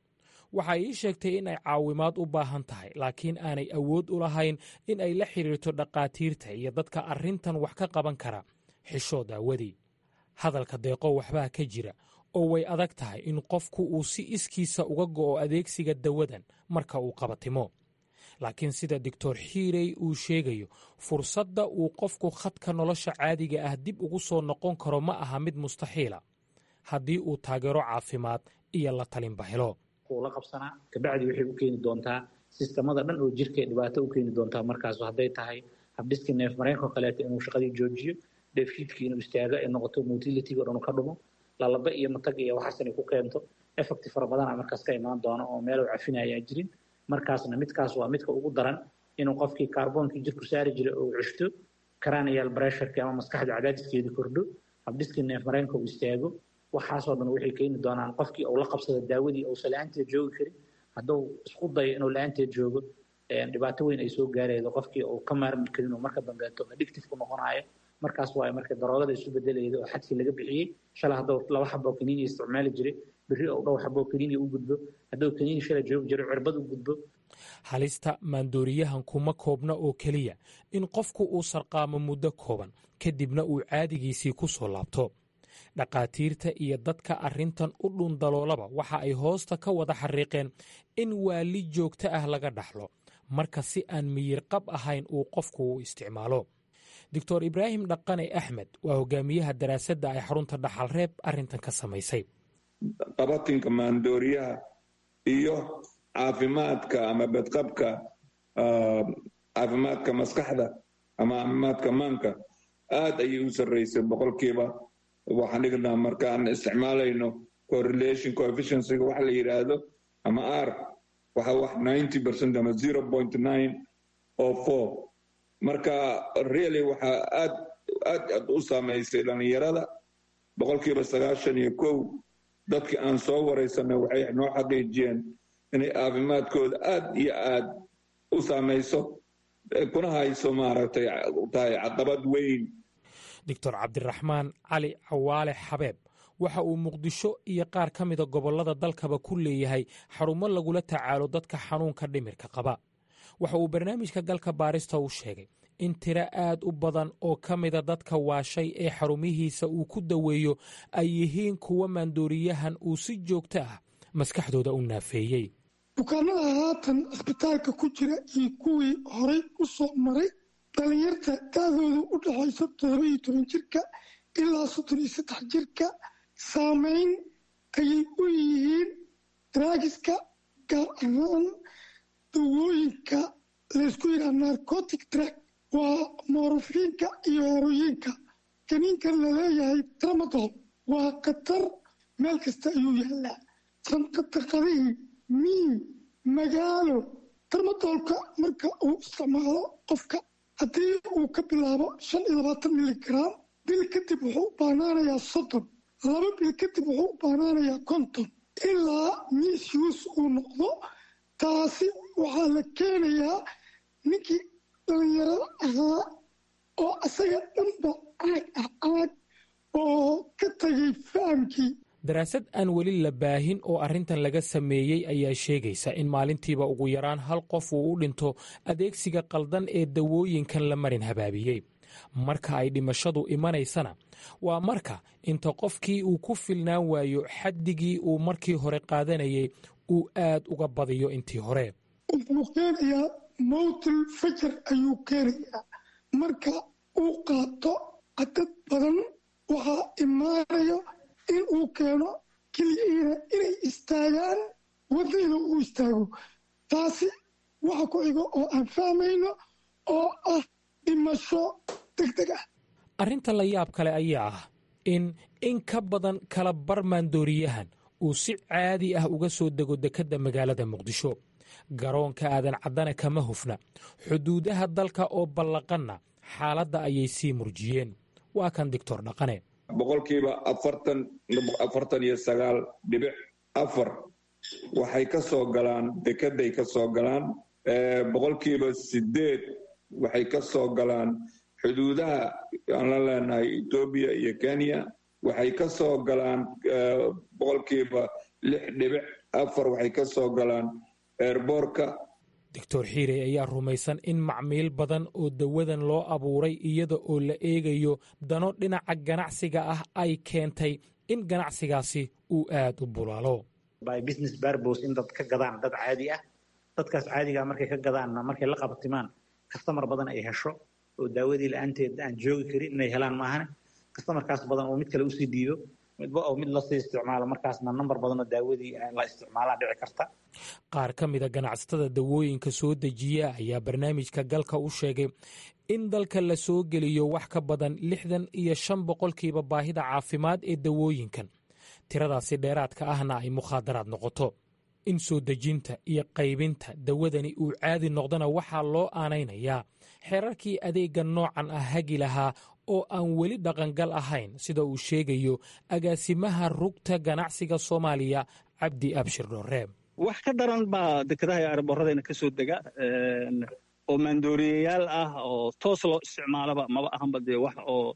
S7: waxay ii sheegtay in ay caawimaad u baahan tahay laakiin aanay awood u lahayn in ay la xidhiirto dhakhaatiirta iyo dadka arrintan wax ka qaban kara xishood aawadii hadalka deeqo waxbaa ka jira oo way adag tahay in qofku uu si iskiisa uga go'o adeegsiga dawadan marka uu qabatimo laakiin sida doctor xiirey uu sheegayo fursadda uu qofku khadka nolosha caadiga ah dib ugu soo noqon karo ma aha mid mustaxiila haddii uu taageero caafimaad iyo la talinba helo
S8: la qabsanaa kabacdi waxay u keeni doontaa sistamada dhan oo jirka dhibaato u keeni doontaa markaas hadday tahay habdhiska neef mareenko kaleeto inuu shaqadii joojiyo dheefshiidkii inuu istaago ay noqoto motilitiga o dhan ka dhumo lalaba iyo matag iyo waxaas inay ku keento effecti fara badana markaas ka imaan doono oo meel uu cafinaya jirin markaasna midkaas waa midka ugu daran inuu qofkii kaarboonkii jirku saari jiray oo cushto cranial pressureki ama maskaxda cadaadiskeedii kordho habdhiskii neef mareenka uu istaago waxaasoo dhan waxay keeni doonaan qofkii uu la qabsado daawadii uusan la-aanteed joogi karin hadduu isku dayo inuu la-aanteed joogo dhibaato weyn ay soo gaaraydo qofkii uu ka maarmi karin oo marka dambeeto addictive ku noqonayo markaas waa marka daroogada isu bedelayda oo xadkii laga bixiyey shalay hadduu laba xaboo kaniini isticmaali jiray berri ou dhowr xaboo kaniini u gudbo hadduu kaniini shalay joogi jiray cirbad u gudbo
S7: halista maandooriyahan kuma koobna oo keliya in qofku uu sarqaamo muddo kooban kadibna uu caadigiisii ku soo laabto dhakhaatiirta iyo dadka arrintan u dhundaloolaba waxa ay hoosta ka wada xariiqeen in waali joogto ah laga dhaxlo marka si aan miyirqab ahayn uu qofku u isticmaalo doctor ibraahim dhaqane axmed waa hogaamiyaha daraasadda ay xarunta dhaxalreeb arrintan ka samaysay
S9: qabatinka maandooriyaha iyo caafimaadka ama badqabka caafimaadka maskaxda ama caafimaadka maanka aad ayay u sarraysay boqolkiiba waxaan dhignaa markaan isticmaalayno correlation coefficiencyga waxa la yidhaahdo ama r waxa wax ninety percent ama zero point nine oo four marka really waxaa aad aad aad u saamaysay dhallinyarada boqolkiiba sagaashan iyo kow dadkii aan soo waraysanay waxay noo xaqiijiyeen inay caafimaadkooda aad iyo aad u saamayso kuna hayso maaragtay tahay caqabad weyn
S7: doctor cabdiraxmaan cali cawaale xabeeb waxa uu muqdisho iyo qaar ka mida gobollada dalkaba ku leeyahay xarumo lagula tacaalo dadka xanuunka dhimirka qaba waxa uu barnaamijka galka baarista u sheegay in tiro aad u badan oo ka mida dadka waashay ee xarumihiisa uu ku daweeyo ay yihiin kuwa maandooriyahan uu si joogto ah maskaxdooda u naafeeyey
S10: bukaanada haatan cisbitaalka ku jira iyo kuwii horay u soo maray dhallinyarta da-dooda u dhexayso toddoba iyo toban jirka ilaa soddon iyo saddex jirka saameyn ayay u yihiin draagiska gaar ahaan dawooyinka laysku yidhaha narcotic drag waa moorofiinka iyo herooyinka kaniinkan laleeyahay tramadol waa khatar meel kasta ayuu yaallaa sanqadaqadihii miyi magaalo tramadolka marka uu isticmaalo qofka haddii uu ka bilaabo shan iyo labaatan miligram bil kadib wuxuu u baanaanayaa soddon laba bil kadib wuxuu u baanaanayaa konton ilaa misuse uu noqdo taasi waxaa la keenayaa ninkii dhallinyarada ahaa oo asaga dhanba caag ah caag oo ka tagay fahamkii
S7: daraasad aan weli la baahin oo arrintan laga sameeyey ayaa sheegaysa in maalintiiba ugu yaraan hal qof uu u dhinto adeegsiga qaldan ee dawooyinkan la marin habaabiyey marka ay dhimashadu imanaysana waa marka inta qofkii uu ku filnaan waayo xaddigii uu markii hore qaadanayay uu aad uga badiyo intii hore
S10: wuxuu keenayaa mowtil fajar ayuu keenayaa marka uu qaato cadad badan waxaa imaanayo in uu keeno keliyihiina inay istaagaan waddayda uu istaago taasi waxa ku xigo oo aan fahmayno oo ah dhimasho deg deg ah
S7: arrinta la yaab kale ayaa ah in in ka badan kala bar maandooriyahan uu si caadi ah uga soo dego dekedda magaalada muqdisho garoonka aadan caddana kama hufna xuduudaha dalka oo ballaqanna xaaladda ayay sii murjiyeen waa kan doctor dhaqane
S9: boqolkiiba afartan afartan iyo sagaal dhibic afar waxay ka soo galaan dekeday ka soo galaan boqolkiiba sideed waxay ka soo galaan xuduudaha aan la leenahay etoobiya iyo kenya waxay ka soo galaan boqolkiiba lix dhibic afar waxay ka soo galaan eerboorka
S7: doctor xiirey ayaa rumaysan in macmiil badan oo dawadan loo abuuray iyada oo la eegayo dano dhinaca ganacsiga ah ay keentay in ganacsigaasi uu aad u bulaalo
S8: by business barbos in dad ka gadaan dad caadi ah dadkaas caadigaa markay ka gadaanna markay la qabtimaan kastamar badan ay hesho oo daawadii la-aanteed aan joogi karin inay helaan maahane kastamarkaas badan oo mid kale usii dhiibo midba oo mid lasii isticmaalo markaasna nambar badan oo daawadii la isticmaalaa dhici karta
S7: qaar ka mida ganacsatada dawooyinka soo dejiya ayaa barnaamijka galka u sheegay in dalka la soo geliyo wax ka badan lixdan iyo shan boqolkiiba baahida caafimaad ee dawooyinkan tiradaasi dheeraadka ahna ay mukhaadaraad noqoto in soo dejinta iyo qaybinta dawadani uu caadi noqdona waxaa loo aanaynayaa xeerarkii adeegga noocan ah hagi lahaa oo aan weli dhaqangal ahayn sida uu sheegayo agaasimaha rugta ganacsiga soomaaliya cabdi abshir dhoreeb
S2: wax ka daran baa dekedaha iyo arboradayna ka soo dega oo maandooriyayaal ah oo toos loo isticmaalaba maba ahanba dee wax oo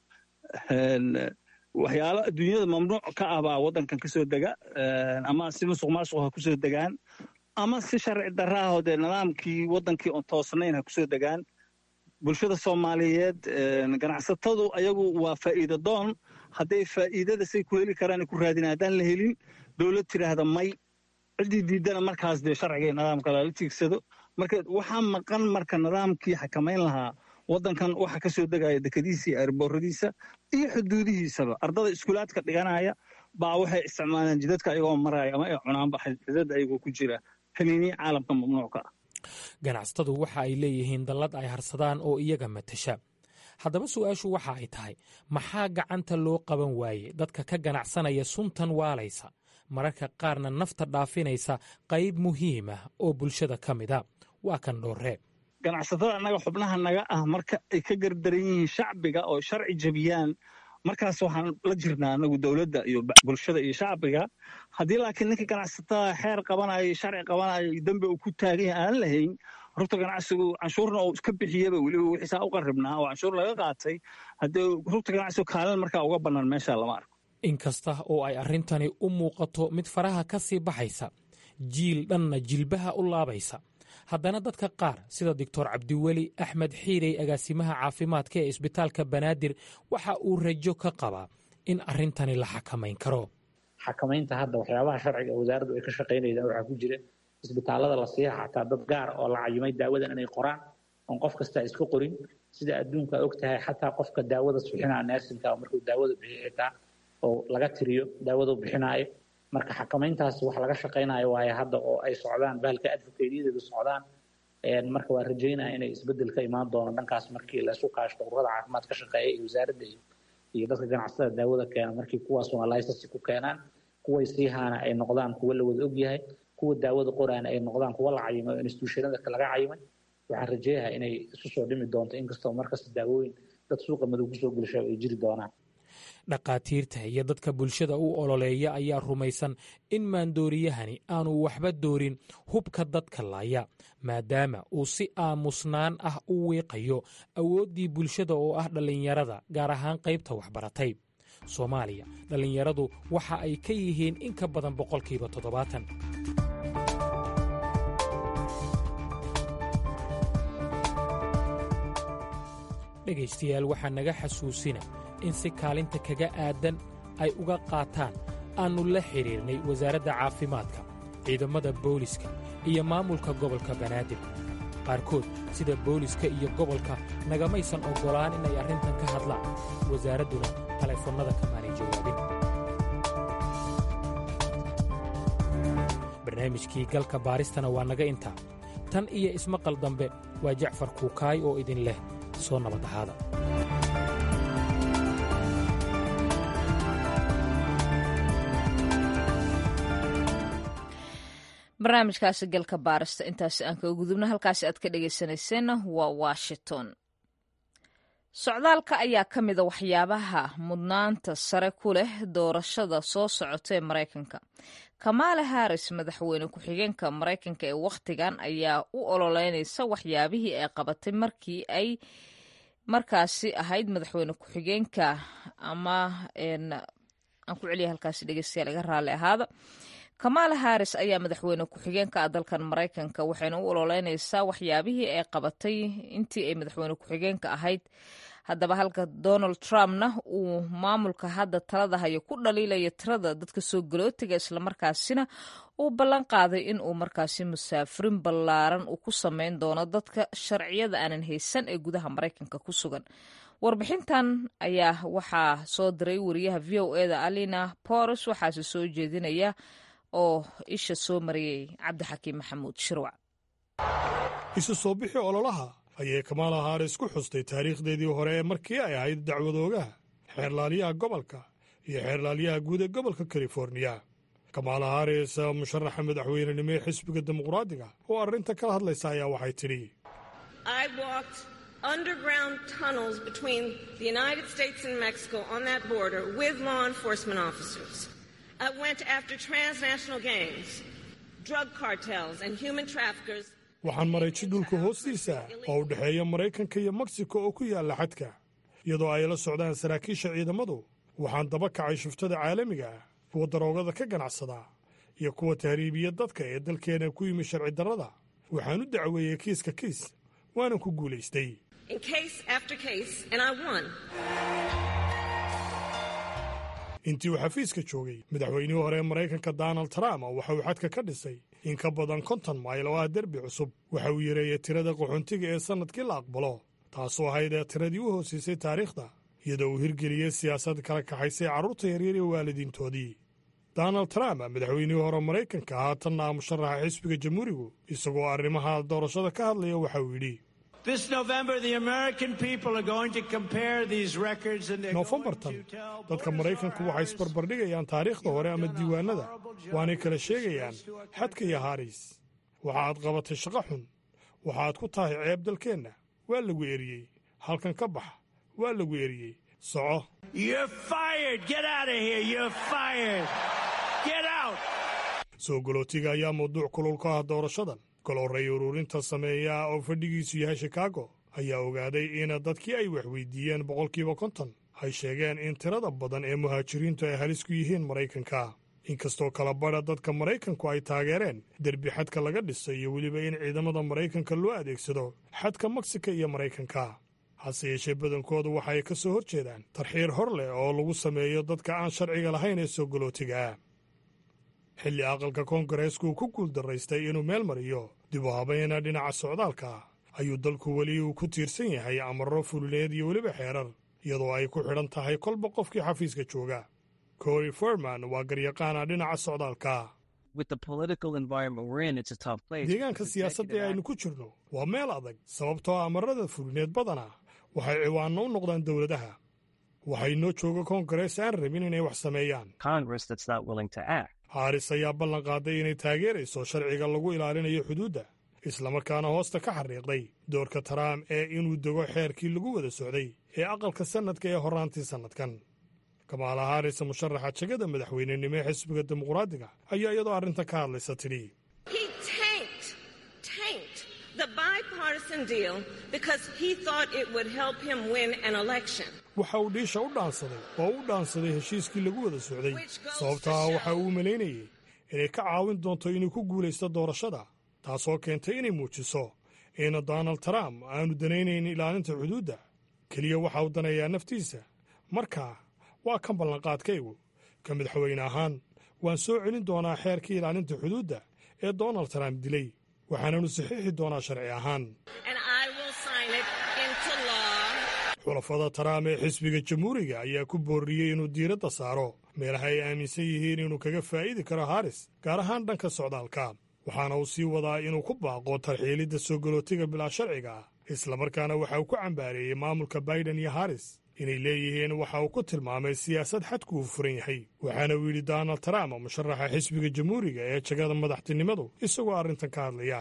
S2: waxyaalo adduunyada mamnuuc ka ah baa waddankan ka soo dega ama si musuq maasuq ha kusoo degaan ama si sharci darraahoo dee nidaamkii waddankii oon toosnayn ha kusoo degaan bulshada soomaaliyeed ganacsatadu ayagu waa faa'iida doon hadday faa'iidada say ku heli karaan ku raadin haddaan la helin dowlad tiraahda may ciddii diidana markaas dee sharciga nidaamka lala tiigsado marka waxaa maqan marka nidaamkii xakamayn lahaa waddankan waxa ka soo degaya dekadiisa iyo arbooradiisa iyo xuduudihiisaba ardada iskuulaadka dhiganaya baa waxay isticmaalaan jidadka ayagoo maraya ama ay cunaanba xidada ayagoo ku jira kaniiniya caalamka mamnuucka ah
S7: ganacsatadu waxa ay leeyihiin dallad ay harsadaan oo iyaga matasha haddaba su-aashu waxa ay tahay maxaa gacanta loo qaban waaye dadka ka ganacsanaya suntan waalaysa mararka qaarna nafta dhaafinaysa qayb muhiim ah oo bulshada ka mida waa kan dhooree
S2: ganacsatada annaga xubnaha naga ah marka ay ka gardaran yihiin shacbiga oo sharci jebiyaan markaas waxaan la jirnaa anagu dowladda iyo bulshada iyo shacbiga haddii laakiin ninka ganacsatada xeer qabanayo sharci qabanayo dembi uu ku taagan yahay aan lahayn rugta ganacsigu canshuurna uu iska bixiyaba weliba wixiisaa u qarribnaa oo canshuur laga qaatay haddii rugta ganacsigu kaalin markaa uga bannaan meesha lama arko
S7: inkasta oo ay arrintani u muuqato mid faraha ka sii baxaysa jiil dhanna jilbaha u laabaysa haddana dadka qaar sida doctor cabdiweli axmed xiirey agaasimaha caafimaadka ee isbitaalka banaadir waxa uu rajo ka qabaa in arrintani la xakamayn karo
S8: xakamaynta hadda waxyaabaha sharciga wasaaraddu ay ka shaqaynaysaa waxaa ku jira isbitaalada la siiya xataa dad gaar oo la cayimay daawadan inay qoraan oon qof kasta iska qorin sida adduunka og tahay xataa qofka daawada suxinaa neersinka markuu daawada bixiyo xitaa oo laga tiriyo daawadu bixinaayo marka xakamayntaas wax laga shaqaynayo waaye hadda oo ay socdaan bahalka advocateyadeedu socdaan marka waa rajaynaya inay isbedel ka imaan doono dhankaas markii la isu kaashto ururada caafimaad ka shaqeeya iyo wasaaradda iyo dadka ganacsatada daawada keena markii kuwaas waa licence ku keenaan kuway siihaana ay noqdaan kuwa la wada ogyahay kuwa daawada qoraana ay noqdaan kuwa la cayimay oo institutionada laga cayimay waxaan rajeeyaha inay isu soo dhimi doonto inkastoo markasta daawooyin dad suuqa madow kusoo gelisha ay jiri doonaan
S7: dhakhaatiirta iyo dadka bulshada u ololeeya ayaa rumaysan in maandooriyahani aanu waxba doorin hubka dadka laaya maadaama uu si aamusnaan ah u wiiqayo awooddii bulshada oo ah dhallinyarada gaar ahaan qaybta waxbaratay soomaaliya dhallinyaradu waxa ay ka yihiin in ka badan boqolkiiba toddobaatan dhegaystayaal waxaa naga xasuusina in si kaalinta kaga aadan ay uga qaataan aannu la xidhiirnay wasaaradda caafimaadka ciidamada booliska iyo maamulka gobolka banaadir qaarkood sida booliska iyo gobolka nagamaysan oggolaan inay arrintan ka hadlaan wasaaradduna taleefannada kamaanay jawaabin barnaamijkii galka baaristana waa naga intaa tan iyo ismaqal dambe waa jacfar kuukaay oo idin leh soo nabad ahaada
S1: barnaamijkaasi galka baarista intaasi aan kaga gudubno halkaasi aad ka dhegaysanayseena waa washington socdaalka ayaa ka mida waxyaabaha mudnaanta sare ku leh doorashada soo socota ee maraykanka kamaala harris madaxweyne ku-xigeenka maraykanka ee wakhtigan ayaa u ololeynaysa waxyaabihii ay qabatay markii ay markaasi ahayd madaxweyne ku-xigeenka ama aan ku celiya halkaasi dhegeystayaal iga raalli ahaada kamaala haris ayaa madaxweyne ku-xigeenka ah dalkan maraykanka waxayna u ololeynaysaa waxyaabihii ay qabatay intii ay madaxweyne ku-xigeenka ahayd haddaba halka donald trumpna uu maamulka hadda talada hayo ku dhaliilaya tirada dadka soo galootiga islamarkaasina uu ballan qaaday in uu markaasi musaafirin ballaaran uu ku sameyn doono dadka sharciyada aanan haysan ee gudaha maraykanka ku sugan warbixintan ayaa waxaa soo diray wariyaha v o eda alina boros waxaase soo jeedinaya oo isha soo mariyey cabdixakiim maxamuud shirwac
S11: isu soo bixi ololaha ayay kamaala haris ku xustay taariikhdeedii hore ee markii ay ahayd dacwadoogaha xeerlaaliyaha gobolka iyo xeerlaaliyaha guud ee gobolka californiya kamaala haris musharaxa madaxweynenimo ee xisbiga dimuqraadiga oo arrinta kala hadlaysa ayaa waxay tidhi
S12: underground tunnels between the United States and Mexico on that border with law enforcement officers. I went after transnational gangs, drug cartels, and human traffickers.
S11: waxaan maray jidhulka hoostiisa oo u dhexeeya maraykanka iyo meksiko oo ku yaalla xadka iyadoo ay la socdaan saraakiisha ciidamadu waxaan daba kacay shuftada caalamiga ah kuwa daroogada ka ganacsada iyo kuwa tahriibiya dadka ee dalkeena ku yimi sharci darrada waxaan u dacweeyey kiiska kiis waanan ku guulaystay intii uu xafiiska joogay madaxweynihii hore ee maraykanka donald trump waxa uu xadka ka dhisay in ka badan konton mayl oo ah derbi cusub waxa uu yareeyey tirada qaxoontiga ee sannadkii la aqbalo taasoo ahayd ee tiradii u hoosiisay taariikhda iyadoo uu hirgeliyey siyaasad kala kaxaysay carruurta yaryar iyo waalidiintoodii donald trump madaxweynihii hore maraykanka haatanna ah musharaxa xisbiga jamhuurigu isagoo arrimaha doorashada ka hadlaya waxa uu yidhi noofembartan dadka maraykanku waxay isbarbardhigayaan taariikhda hore ama diiwaanada waanay kala sheegayaan xadka iyo haris waxa aad qabatay shaqo xun waxa aad ku tahay ceeb dalkeenna waa lagu eriyey halkan ka bax waa lagu eriyey soco soo galootiga ayaa mawduuc kulul ka ah doorashadan golorray ururinta sameeya oo fadhigiisu yahay shikaago ayaa ogaaday in dadkii ay waxweydiiyeen boqolkiiba konton ay sheegeen in tirada badan ee muhaajiriintu ay halis ku yihiin maraykanka inkastoo kala badha dadka maraykanku ay taageereen derbi xadka laga dhisay iyo weliba in ciidamada maraykanka loo adeegsado xadka meksika iyo maraykanka hase yeeshee badankoodu waxa ay ka soo hor jeedaan tarxiir hor leh oo lagu sameeyo dadka aan sharciga lahayn ee soo galootiga ah xilli aqalka koongareesku uu ku guuldaraystay inuu meel mariyo dib u habayna dhinaca socdaalka ayuu dalku weli uu ku tiirsan yahay amarro fulineed iyo weliba xeerar iyadoo ay ku xidhan tahay kolba qofkii xafiiska jooga cory forman waa garyaqaana dhinaca socdaalka deegaanka siyaasadda ee aynu ku jirno waa meel adag sababtoo amarada fulineed badana waxay ciwaanno u noqdaan dowladaha waxay noo jooga koongarees aan rabin inay wax sameeyaan haris ayaa ballan qaaday inay taageerayso sharciga lagu ilaalinayo xuduudda islamarkaana hoosta ka xariiqday doorka taraam ee inuu dego xeerkii lagu wada socday ee aqalka sannadka ee horraantii sannadkan kamaala haris musharaxa jegada madaxweynenimo ee xisbiga dimuqraadiga ayaa iyadoo arrinta ka hadlaysa tidhi waxa uu dhiisha u dhaansaday oo u dhaansaday heshiiskii lagu wada socday sababtaa waxa uu malaynayey inay ka caawin doonto inuu ku guulaysto doorashada taasoo keentay inay muujiso in donald trump aanu danaynayn ilaalinta xuduudda keliya waxa uu danayaa naftiisa markaa waa kan ballanqaadkaygu ka madaxweyne ahaan waan soo celin doonaa xeerkii ilaalinta xuduudda ee donald trump dilay waxaananu saxiixi doonaa sharci ahaan xulafada taraam ee xisbiga jamhuuriga ayaa ku boorriyey inuu diiradda saaro meelaha ay aaminsan yihiin inuu kaga faa'iidi karo haris gaar ahaan dhanka socdaalka waxaana uu sii wadaa inuu ku baaqo tarxiilidda soo galootiga bilaa sharciga ah islamarkaana waxa uu ku cambaareeyey maamulka baiden iyo haris inay leeyihiin waxa uu ku tilmaamay siyaasad xadku uu furan yahay waxaana uu yidhi donald trump musharaxa xisbiga jamhuuriga ee jagada madaxtinimadu isagoo arrintan ka hadlaya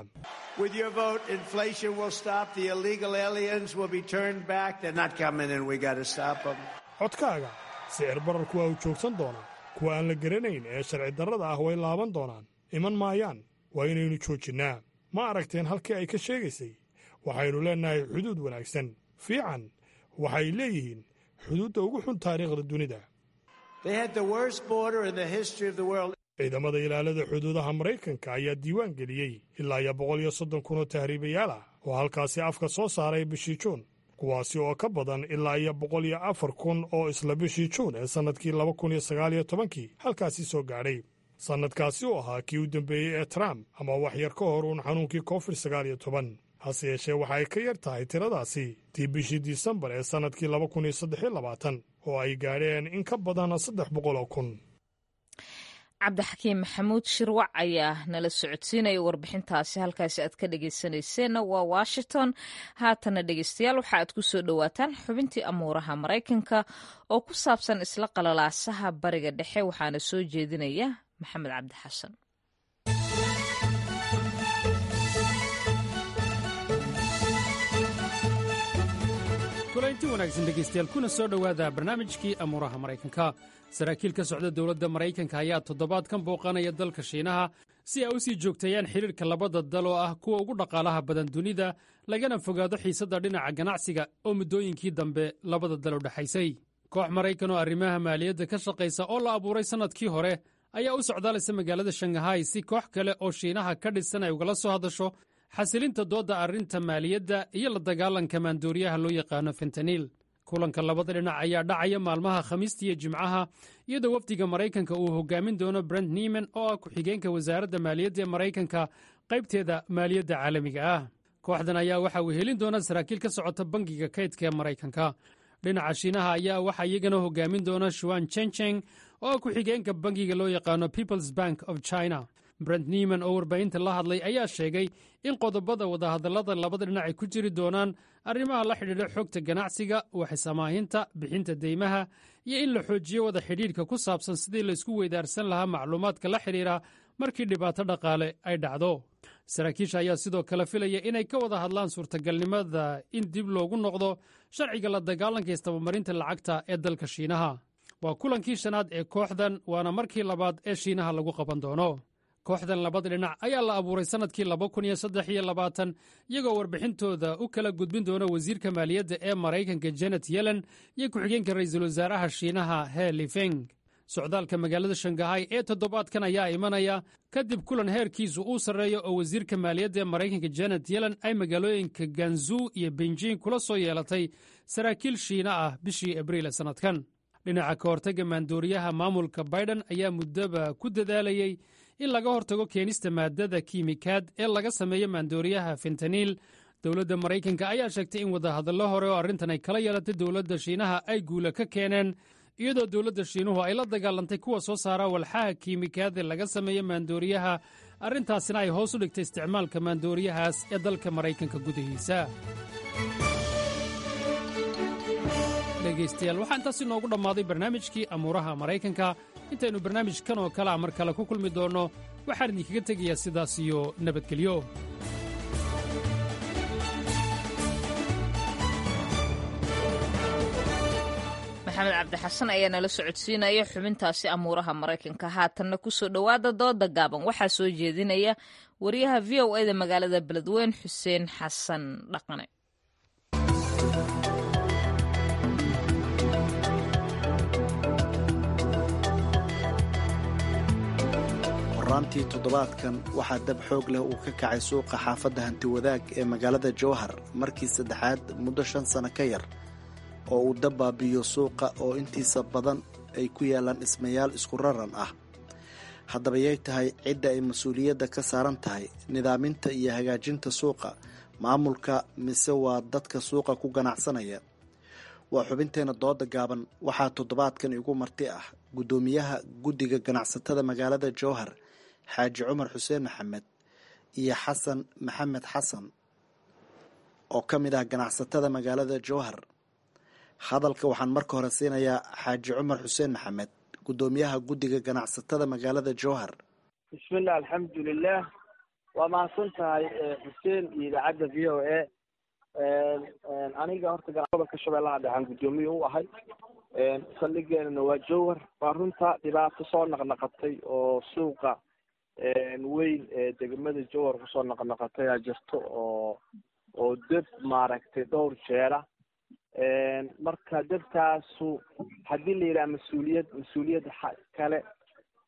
S11: codkaaga sicir bararku waa uu joogsan doonaa kuwa aan la garanayn ee sharci darrada ah way laaban doonaan iman maayaan waa inaynu joojinnaa ma aragteen halkii ay ka sheegaysay waxaynu leennahay xuduud wanaagsan fiican waxay leeyihiin xuduudda ugu xun taariikhda dunida ciidamada ilaalada xuduudaha maraykanka ayaa diiwaan geliyey ilaa iyo boqol iyo soddon kun oo tahriibayaal ah oo halkaasi afka soo saaray bishii juun kuwaasi oo ka badan ilaa iyo boqol iyo afar kun oo isla bishii juun ee sannadkii laba kun iyo sagaal iyo tobankii halkaasi soo gaadhay sannadkaasi oo ahaa kii u dambeeyey ee trump ama wax yar ka hor uun xanuunkii covid sagaal iyo toban hase yeeshee waxa ay ka yar tahay tiradaasi tii bishii disembar ee sannadkii laba kun iyo saddex iyo labaatan oo ay gaadheen in ka badan saddex boqol oo kun
S1: cabdixakiim maxamuud shirwac ayaa nala socodsiinaya warbixintaasi halkaasi aad ka dhegeysanayseena waa washington haatana dhegeystayaal waxa aad ku soo dhowaataan xubintii amuuraha maraykanka oo ku saabsan isla qalalaasaha bariga dhexe waxaana soo jeedinaya maxamed cabdi xasan
S4: kulaynti wanaagsan dhegaystayaal kuna soo dhowaada barnaamijkii amuuraha maraykanka saraakiil ka socda dowladda maraykanka ayaa toddobaadkan booqanaya dalka shiinaha si ay u sii joogteeyaan xidhiirka labada dal oo ah kuwa ugu dhaqaalaha badan dunida lagana fogaado xiisadda dhinaca ganacsiga oo muddooyinkii dambe labada dal u dhexaysay koox maraykan oo arrimaha maaliyadda ka shaqaysa oo la abuuray sannadkii hore ayaa u socdaalaysa magaalada shangahay si koox kale oo shiinaha ka dhisan ay ugala soo hadasho xasilinta doodda arrinta maaliyadda iyo la dagaalanka maandooriyaha loo yaqaano fentaniil kulanka labada dhinac ayaa dhacaya maalmaha khamiista iyo jimcaha iyadoo wafdiga maraykanka uu hogaamin doono brent nieman oo ah ku-xigeenka wasaaradda maaliyadda ee maraykanka qaybteeda maaliyadda caalamiga ah kooxdan ayaa waxa uu helin doona saraakiil ka socota bangiga kaydka ee maraykanka dhinaca shiinaha ayaa waxaa iyagana hogaamin doona shuan chencheng oo ah ku-xigeenka bangiga loo yaqaano peoples bank of china brent nieman oo warbaahinta la hadlay ayaa sheegay in qodobada wadahadallada labada dhinac ay ku jiri doonaan arrimaha la xidhiidha xogta ganacsiga waxsamaahinta bixinta deymaha iyo in la xoojiyo wada xidhiidhka ku saabsan sidii laysku weydaarsan lahaa macluumaadka la xidhiidha markii dhibaato dhaqaale ay dhacdo saraakiisha ayaa sidoo kale filaya inay ka wada hadlaan suurtagalnimada in dib loogu noqdo sharciga la dagaalanka istabamarinta lacagta ee dalka shiinaha waa kulankii shanaad ee kooxdan waana markii labaad ee shiinaha lagu qaban doono kooxdan labada dhinac ayaa la abuuray sannadkii laba kun iyo saddex iyo labaatan iyagoo warbixintooda u kala gudbin doona wasiirka maaliyadda ee maraykanka janet yellen iyo ku-xigeenka ra'iisul wasaaraha shiinaha he lifeng socdaalka magaalada shangahay ee toddobaadkan ayaa imanaya kadib kulan heerkiisu uu sarreeyo oo wasiirka maaliyadda ee maraykanka janet yellen ay magaalooyinka ganzuu iyo benjing kula soo yeelatay saraakiil shiina ah bishii abriil ee sannadkan dhinaca ka hortagga maandooriyaha maamulka baiden ayaa muddoba ku dadaalayey in laga hortago keenista maadada kiimikaad ee laga sameeyo maandooriyaha fentaniil dowladda maraykanka ayaa sheegtay in wadahadallo hore oo arrintan ay kala yeelatay dowladda shiinaha ay guula ka keeneen iyadoo dowladda shiinuhu ay la dagaalantay kuwa soo saara walxaha kiimikaad ee laga sameeyo maandooriyaha arrintaasina ay hoos u dhigtay isticmaalka maandooriyahaas ee dalka maraykanka gudihiisa dhegaystayaal waxaa intaas inoogu dhammaaday barnaamijkii amuuraha maraykanka intaynu barnaamijkan oo kale a mar kale ku kulmi doonno waxaan idinkaga tegayaa sidaas iyo nabadgelyo
S1: maxamed cabdixasan ayaa nala socodsiinaya xubintaasi amuuraha maraykanka haatanna kusoo dhowaada dooda gaaban waxaa soo jeedinaya wariyaha v o eda magaalada beledweyn xuseen xasan dhaqane
S13: horaantii toddobaadkan waxaa dab xoog leh uu ka kacay suuqa xaafadda hantiwadaag ee magaalada jowhar markii saddexaad muddo shan sano ka yar oo uu dab baabi'iyo suuqa oo intiisa badan ay ku yaalaan dhismayaal isku raran ah haddaba yay tahay cidda ay mas-uuliyadda ka saaran tahay nidaaminta iyo hagaajinta suuqa maamulka mise waa dadka suuqa ku ganacsanaya waa xubinteena dooda gaaban waxaa toddobaadkan igu marti ah guddoomiyaha guddiga ganacsatada magaalada jowhar xaaji cumar xuseen maxamed iyo xasan maxamed xasan oo ka mid ah ganacsatada magaalada jowhar hadalka waxaan marka hore siinayaa xaaji cumar xuseen maxamed guddoomiyaha guddiga ganacsatada magaalada jowhar
S14: bismillah alxamdulilah waa mahadsan tahay xuseen iyo idaacadda v o a aniga horta gobolka shabeellaha dhexaan guddoomiye u ahay saldhigeenana waa jowhar waa runta dhibaato soo naqnaqatay oo suuqa weyn ee degmada jowhar kusoo naqnaqatay aa jirto oo oo deb maaragtay dhowr jeera marka debkaasu haddii la yidhaha mas-uuliyad mas-uuliyad kale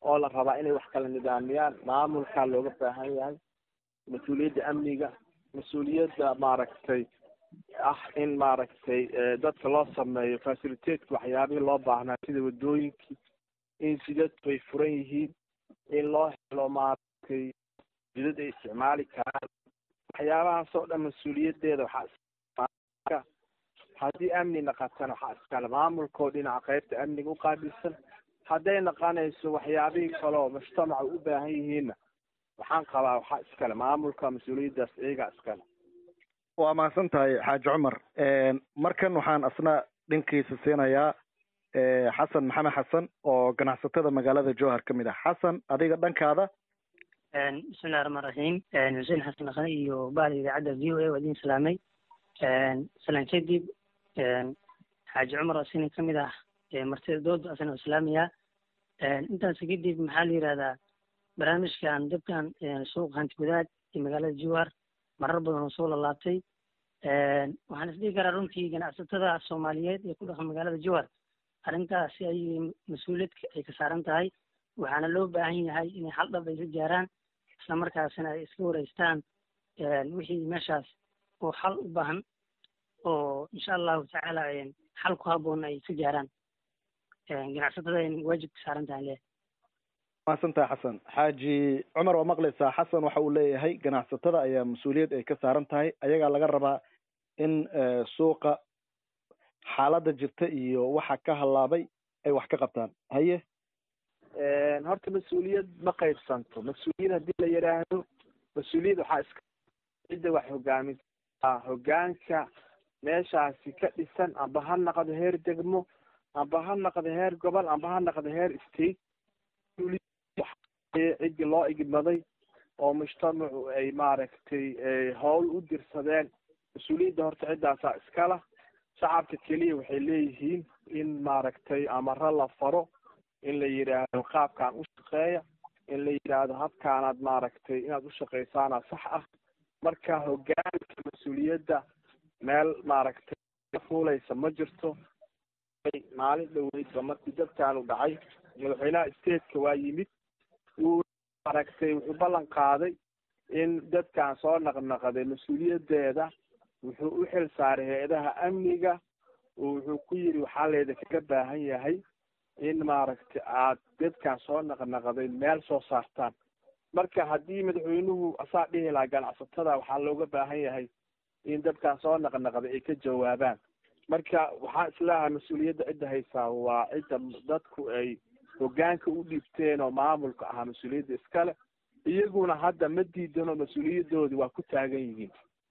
S14: oo la rabaa inay wax kala nidaamiyaan maamulkaa looga baahan yahay mas-uuliyadda amniga mas-uuliyadda maaragtay ah in maaragtay dadka loo sameeyo facilitateska waxyaabihii loo baahnaa sida wadooyinkii in jidadku ay furan yihiin in loo helo maaragtay jidad ay isticmaali karaan waxyaabahaas oo dhan mas-uuliyaddeeda waxaa haddii amni naqatana waxaa iskale maamulkoo dhinaca qaybta amniga u qaabilsan hadday naqanayso waxyaabihii kale oo mujtamaca u baahan yihiinna waxaan qabaa waxaa iskale maamulka mas-uuliyaddaas iyagaa iskale
S15: waa mahadsan tahay xaaji cumar markan waxaan asna dhankiisa siinayaa xasan maxamed xasan oo ganacsatada magaalada jowhar ka mid ah xasan adiga dhankaada
S16: bismillahi raxmaan raxiim xuseen xasan dhaqane iyo bahda idaacadda v o a waa idin salaamay salaan kadib xaaji cumar asina ka mid ah martida dooda asna islaamiya intaas kadib maxaa la yihahdaa barnaamijkan dabkan suuq hanti wadaad ee magaalada jowhar marar badan oo soo lalaabtay waxaan isdhihi karaa runtii ganacsatada soomaaliyeed ee ku dhaqan magaalada jowhar arrintaasi ay mas-uuliyad ay ka saaran tahay waxaana loo baahan yahay inay hal dhab ay ka gaaraan isla markaasina ay iska wareystaan wixii meeshaas oo xal u baahan oo insha allahu tacaala xal ku habboon ay ka gaaraan ganacsatada ay waajib ka saaran tahay le
S15: mahadsantahay xasan xaaji cumar waa maqlaysaa xasan waxa uu leeyahay ganacsatada ayaa mas-uuliyad ay ka saaran tahay ayagaa laga rabaa in suuqa xaaladda jirta iyo waxa ka halaabay ay wax ka qabtaan haye
S14: horta mas-uuliyad ma qaybsanto mas-uuliyad haddii la yidhaahdo mas-uuliyad waxaa iska cidda wax hogaamisa hogaanka meeshaasi ka dhisan amba ha naqdo heer degmo amba ha naqdo heer gobol amba ha naqdo heer state ciddii loo igmaday oo mujtamacu ay maaragtay howl u dirsadeen mas-uuliyadda horta ciddaasaa iskala shacabka keliya waxay leeyihiin in maaragtay amaro la faro in la yidhaahdo qaabkaan u shaqeeya in la yidhaahdo habkaanaad maaragtay inaad u shaqaysaana sax ah marka hogaanka mas-uuliyadda meel maaragtay fuulaysa ma jirto maalin dhoweydba markii dadkaanu dhacay madaxweynaha stateka waa yimid wuu maaragtay wuxuu ballan qaaday in dadkan soo naqnaqday mas-uuliyaddeeda wuxuu u xil saaray hay-adaha amniga oo wuxuu ku yidhi waxaa leeda kaga baahan yahay in maaragtay aad dadkan soo naqnaqday meel soo saartaan marka haddii madaxweynuhu asaa dhihi lahaa ganacsatada waxaa looga baahan yahay in dadkan soo naqnaqday ay ka jawaabaan marka waxaa islaha mas-uuliyadda cidda haysaa waa cidda dadku ay hogaanka u dhiibteen oo maamulka ahaa mas-uuliyadda iskale iyaguna hadda ma diidano mas-uuliyadoodi waa ku taagan yihiin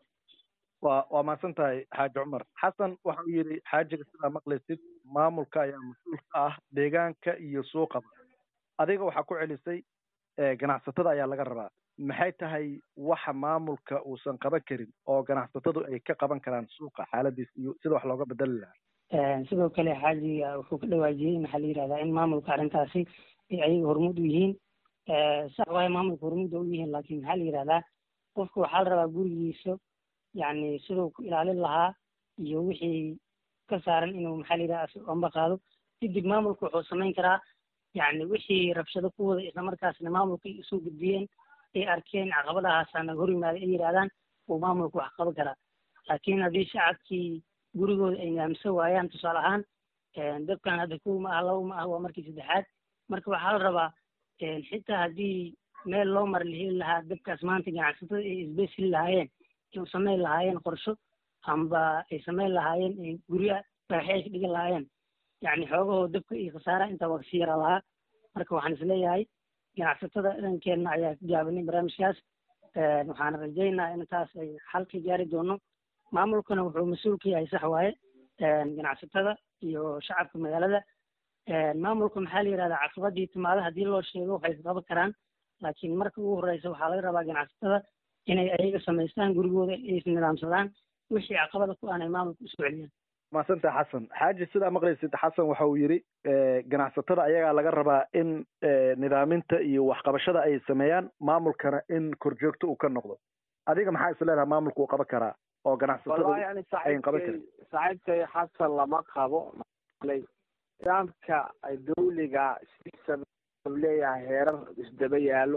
S15: wa waa mahadsan tahay xaaji cumar xasan waxa uu yidhi xaajiga sidaa maqlaysid maamulka ayaa mas-uul ka ah deegaanka iyo suuqaba adiga waxaa ku celisay ganacsatada ayaa laga rabaa maxay tahay waxa maamulka uusan qaban karin oo ganacsatadu ay ka qaban karaan suuqa xaaladiis iyo sida wax looga bedeli lahaa
S16: sidoo kale xaajiga wuxuu ka dhawaajiyey maxaa la yihahdaa in maamulka arrintaasi ay ayaga hormuud u yihiin sax waayo maamulka hormuud u yihiin laakiin maxaa la yihahdaa qofka waxaa la rabaa gurigiisa yani siduu ku ilaalin lahaa iyo wixii ka saaran inuu maxaa la yidhaha amba qaado kadib maamulka wuxuu samayn karaa yani wixii rabshado ku wada islamarkaasna maamulka ay usoo gudbiyeen ay arkeen caqabadahaasana hor yimaada ay yidhahdaan uu maamulka wax qaban karaa laakiin haddii shacabkii gurigooda ay nidaamsan waayaan tusaale ahaan dabkan hadda kow ma ah laba ma ah waa markii saddexaad marka waxaa la rabaa xitaa haddii meel loo mara la heli lahaa dabkaas maanta ganacsatada ay isbeys heli lahaayeen ay samayn lahaayeen qorsho amba ay samayn lahaayeen gurya dhagaxyo ay ka dhigan lahaayeen yani xoogahoo dabka iyo khasaara intaa waa kasii yara lahaa marka waxaan isleeyahay ganacsatada dhankeenna ayaa ka gaabanay barnaamijkaas waxaan rajaynaa in taas ay xal ka gaari doono maamulkana wuxuu mas-uul ka yahay sax waaye ganacsatada iyo shacabka magaalada maamulka maxaa la yihahdaa caqabadii timaada haddii loo sheego waxay ka qaban karaan laakiin marka ugu horeysa waxaa laga rabaa ganacsatada inay ayaga samaystaan gurigooda ay isnidaamsadaan wixii caqabada ku aan ay maamulka usoo celiyaan
S15: maasanta xasan xaaji sidaa maqlaysid xasan waxa uu yidhi ganacsatada ayagaa laga rabaa in nidaaminta iyo waxqabashada ay sameeyaan maamulkana in korjoogto uu ka noqdo adiga maxaa is leedaha maamulka uu qaban karaa oo ganacsatada
S14: yani
S15: ayn qaban karin
S14: saaxiibkay xasan lama qabo nidaamka dawliga sidiisa leeyahay heerar isdaba yaallo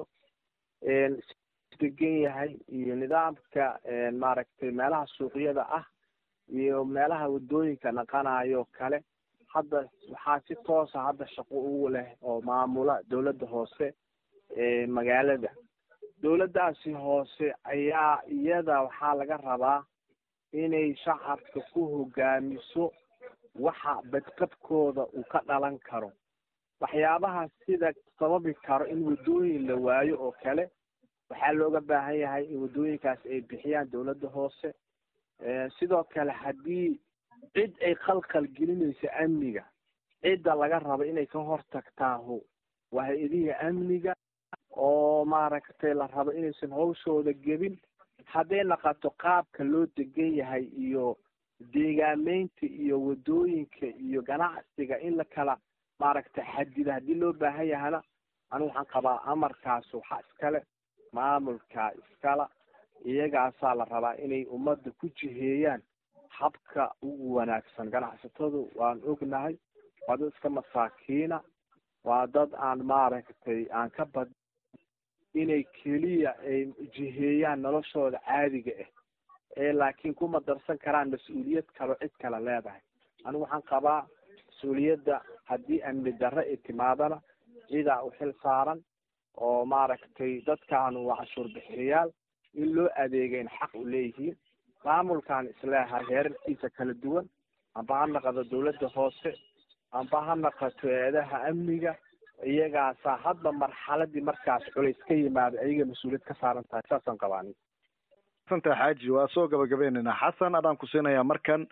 S14: degan yahay iyo nidaamka maaragtay meelaha suuqyada ah iyo meelaha wadooyinka naqanayo kale hadda waxaa si toosa hadda shaqo ugu leh oo maamula dowladda hoose ee magaalada dowladdaasi hoose ayaa iyada waxaa laga rabaa inay shacabka ku hogaamiso waxa badqabkooda uu ka dhalan karo waxyaabaha sida sababi karo in wadooyin la waayo oo kale waxaa looga baahan yahay in wadooyinkaas ay bixiyaan dowladda hoose sidoo kale haddii cid ay khalkhal gelinayso amniga cidda laga rabo inay ka hortagtaahu waa hay-adihii amniga oo maaragtay la rabo inaysan hawshooda gebin hadday naqato qaabka loo degan yahay iyo deegaameynta iyo wadooyinka iyo ganacsiga in la kala maaragtay xadida haddii loo baahan yahana anigu waxaan qabaa amarkaas waxaa iskale maamulka iskala iyagaasaa la rabaa inay ummadda ku jiheeyaan habka ugu wanaagsan ganacsatadu waan ognahay waa dad iska masaakiina waa dad aan maaragtay aan ka bad inay keliya ay jiheeyaan noloshooda caadiga ah ee laakiin kuma darsan karaan mas-uuliyad kaloo cid kale leedahay anigu waxaan qabaa mas-uuliyadda haddii amni darre ay timaadana cidaa u xil saaran oo maaragtay dadkaanu waa cashuur bixiyayaal in loo adeegayn xaq u leeyihiin maamulkan isleehay heerarkiisa kala duwan amba ha naqado dowladda hoose amba ha naqato eedaha amniga iyagaasaa hadba marxaladii markaas culays ka yimaado ayaga mas-uuliyad ka saaran tahay saasaan qabaani
S15: santa xaaji waa soo gabagabaynaynaa xasan adaan ku siinayaa markan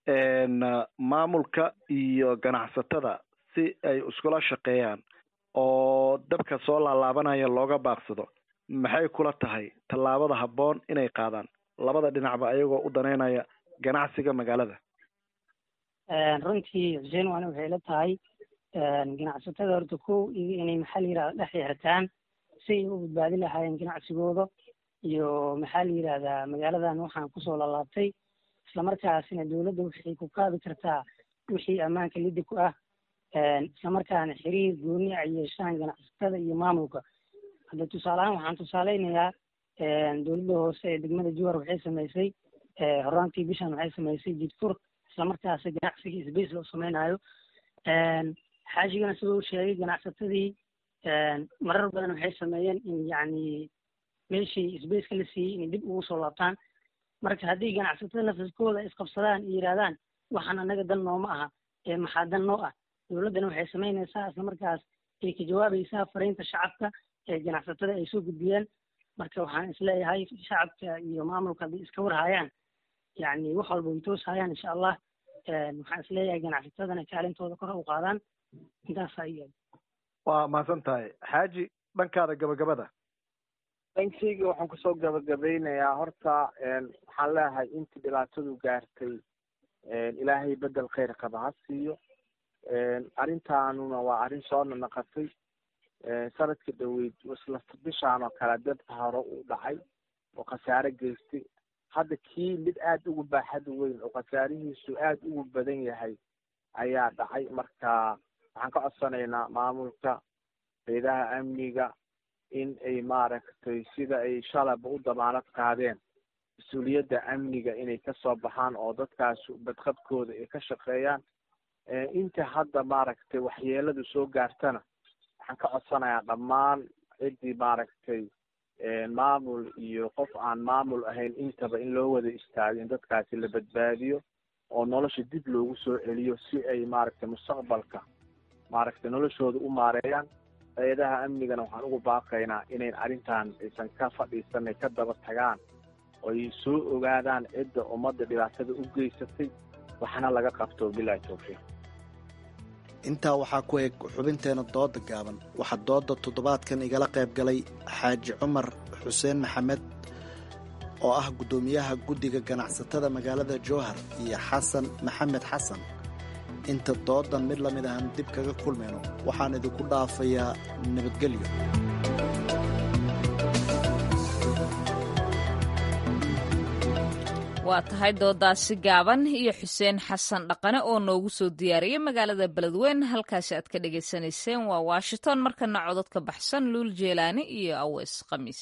S15: maamulka iyo ganacsatada si ay iskula shaqeeyaan oo dabka soo laalaabanaya looga baaqsado maxay kula tahay tallaabada habboon inay qaadaan labada dhinacba ayagoo u daneynaya ganacsiga magaalada
S16: runtii xuseen waana waxay la tahay ganacsatada horta kow iyo inay maxaa la yirahda dhex yeertaan si ay u badbaadi lahaayeen ganacsigooda iyo maxaa la yirahdaa magaaladan waxaan kusoo lalaabtay islamarkaasina dowladda waxay ku qaadi kartaa wixii ammaanka liddi ku ah islamarkaana xiriir gooni ay yeeshaan ganacsatada iyo maamulka hadda tusaale ahaan waxaan tusaaleynayaa dowladda hoose ee degmada juhar waxay samaysay horaantii bishan waxay samaysay jidfur islamarkaasi ganacsigii sbace loo sameynayo xaashigana sidoo u sheegay ganacsatadii marar badan waxay sameeyeen in yacni meeshii sbaceka la siiyey inay dib ugu soo laabtaan marka haddii ganacsatada nafaskooda isqabsadaan iyo yidhahdaan waxaan anaga dan nooma aha ee maxaa dan noo ah dowladdana waxay samaynaysaa islamarkaas ay ka jawaabaysaa fariinta shacabka ee ganacsatada ay soo gudbiyeen marka waxaan isleeyahay shacabka iyo maamulka hadday iska warhayaan yacni wax walba way tooshayaan insha allah waxaan isleeyahay ganacsatadana kaalintooda kor u qaadaan intaasaa iya
S15: waa mahadsan tahay xaaji dhankaada gabagabada
S14: dhankayga waxaan kusoo gabagabeynayaa horta waxaan leeyahay intii dhibaatadu gaartay ilaahay bedel kheyr qaba ha siiyo arrintaanuna waa arrin soo nanaqatay sanadka dhaweyd isla bishaan oo kale dabka hore uu dhacay oo khasaare geystay hadda kii mid aada ugu baaxad weyn oo khasaarihiisu aada ugu badan yahay ayaa dhacay marka waxaan ka codsanaynaa maamulka hayadaha amniga in ay maaragtay sida ay shalaba u damaanad qaadeen mas-uuliyadda amniga inay kasoo baxaan oo dadkaas badqabkooda ay ka shaqeeyaan inta hadda maaragtay waxyeeladu soo gaartana waxaan ka codsanayaa dhammaan ciddii maaragtay maamul iyo qof aan maamul ahayn intaba in loo wada istaago in dadkaasi la badbaadiyo oo nolosha dib loogu soo celiyo si ay maaragtay mustaqbalka maaragtay noloshooda u maareeyaan hay-adaha amnigana waxaan ugu baaqaynaa inayn arrintan aysan ka fadhiisanay ka daba tagaan oo ay soo ogaadaan cidda ummadda dhibaatada u geysatay waxna laga qabto bilahi tawfiiq
S13: intaa waxaa ku eg xubinteena dooda gaaban waxaa dooda toddobaadkan igala qayb galay xaaji cumar xuseen maxamed oo ah guddoomiyaha guddiga ganacsatada magaalada jowhar iyo xasan maxamed xasan inta doodan mid la mid ahan dib kaga kulmayno waxaan idinku dhaafayaa nabadgelyo
S1: waa tahay doodaasi gaaban iyo xuseen xasan dhaqane oo noogu soo diyaariyey magaalada beledweyne halkaasi aad ka dhagaysanayseen waa washington markana codod ka baxsan luul jeelaani iyo aweys khamiis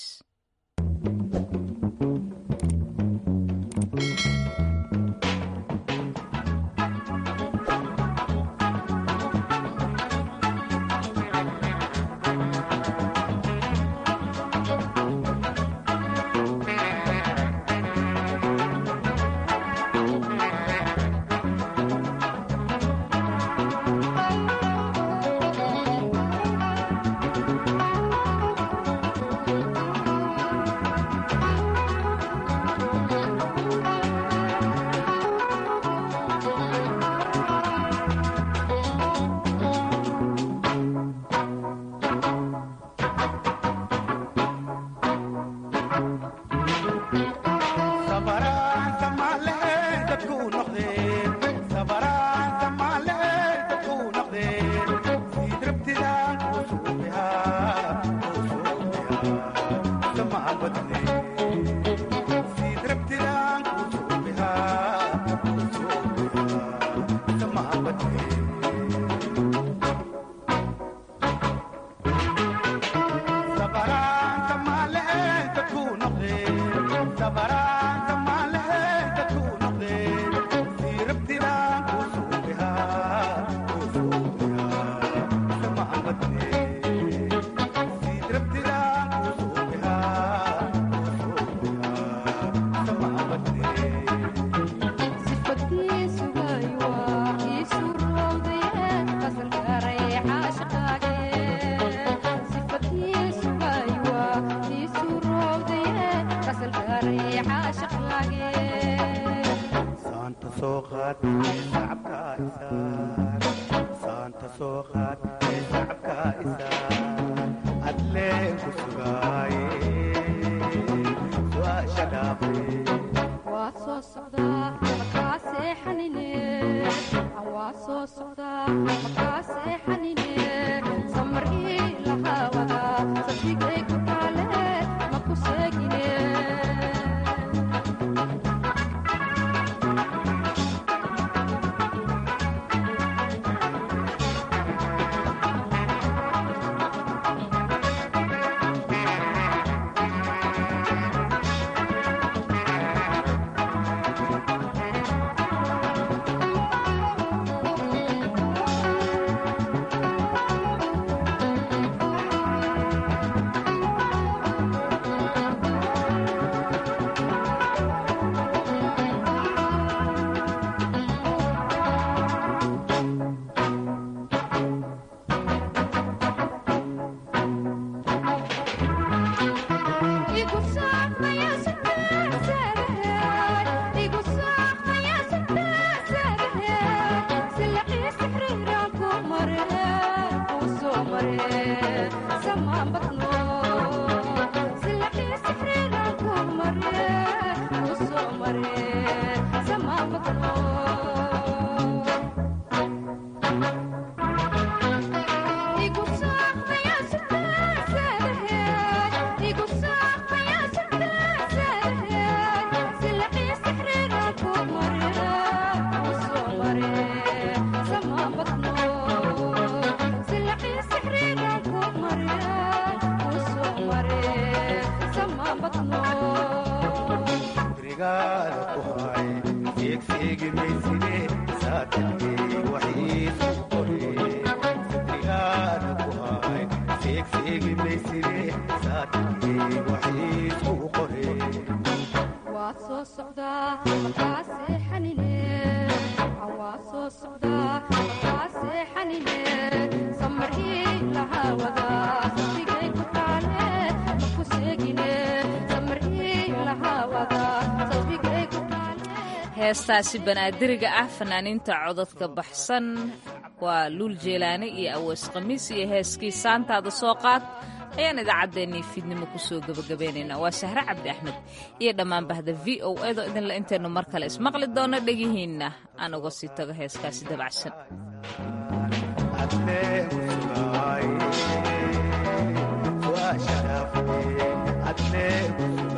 S1: heestaasi banaadiriga ah fanaaniinta cododka baxsan waa luul jeelaane iyo aweys khamiis iyo heeskii saantaada soo qaad ayaan idaacaddeenii fiidnimo kusoo gebagabeynaynaa waa sahre cabdi axmed iyo dhammaan bahda v o edo idinla intaynu mar kale ismaqli doono dhegihiinna aan uga sii tago heeskaasi dabacsan
S17: adle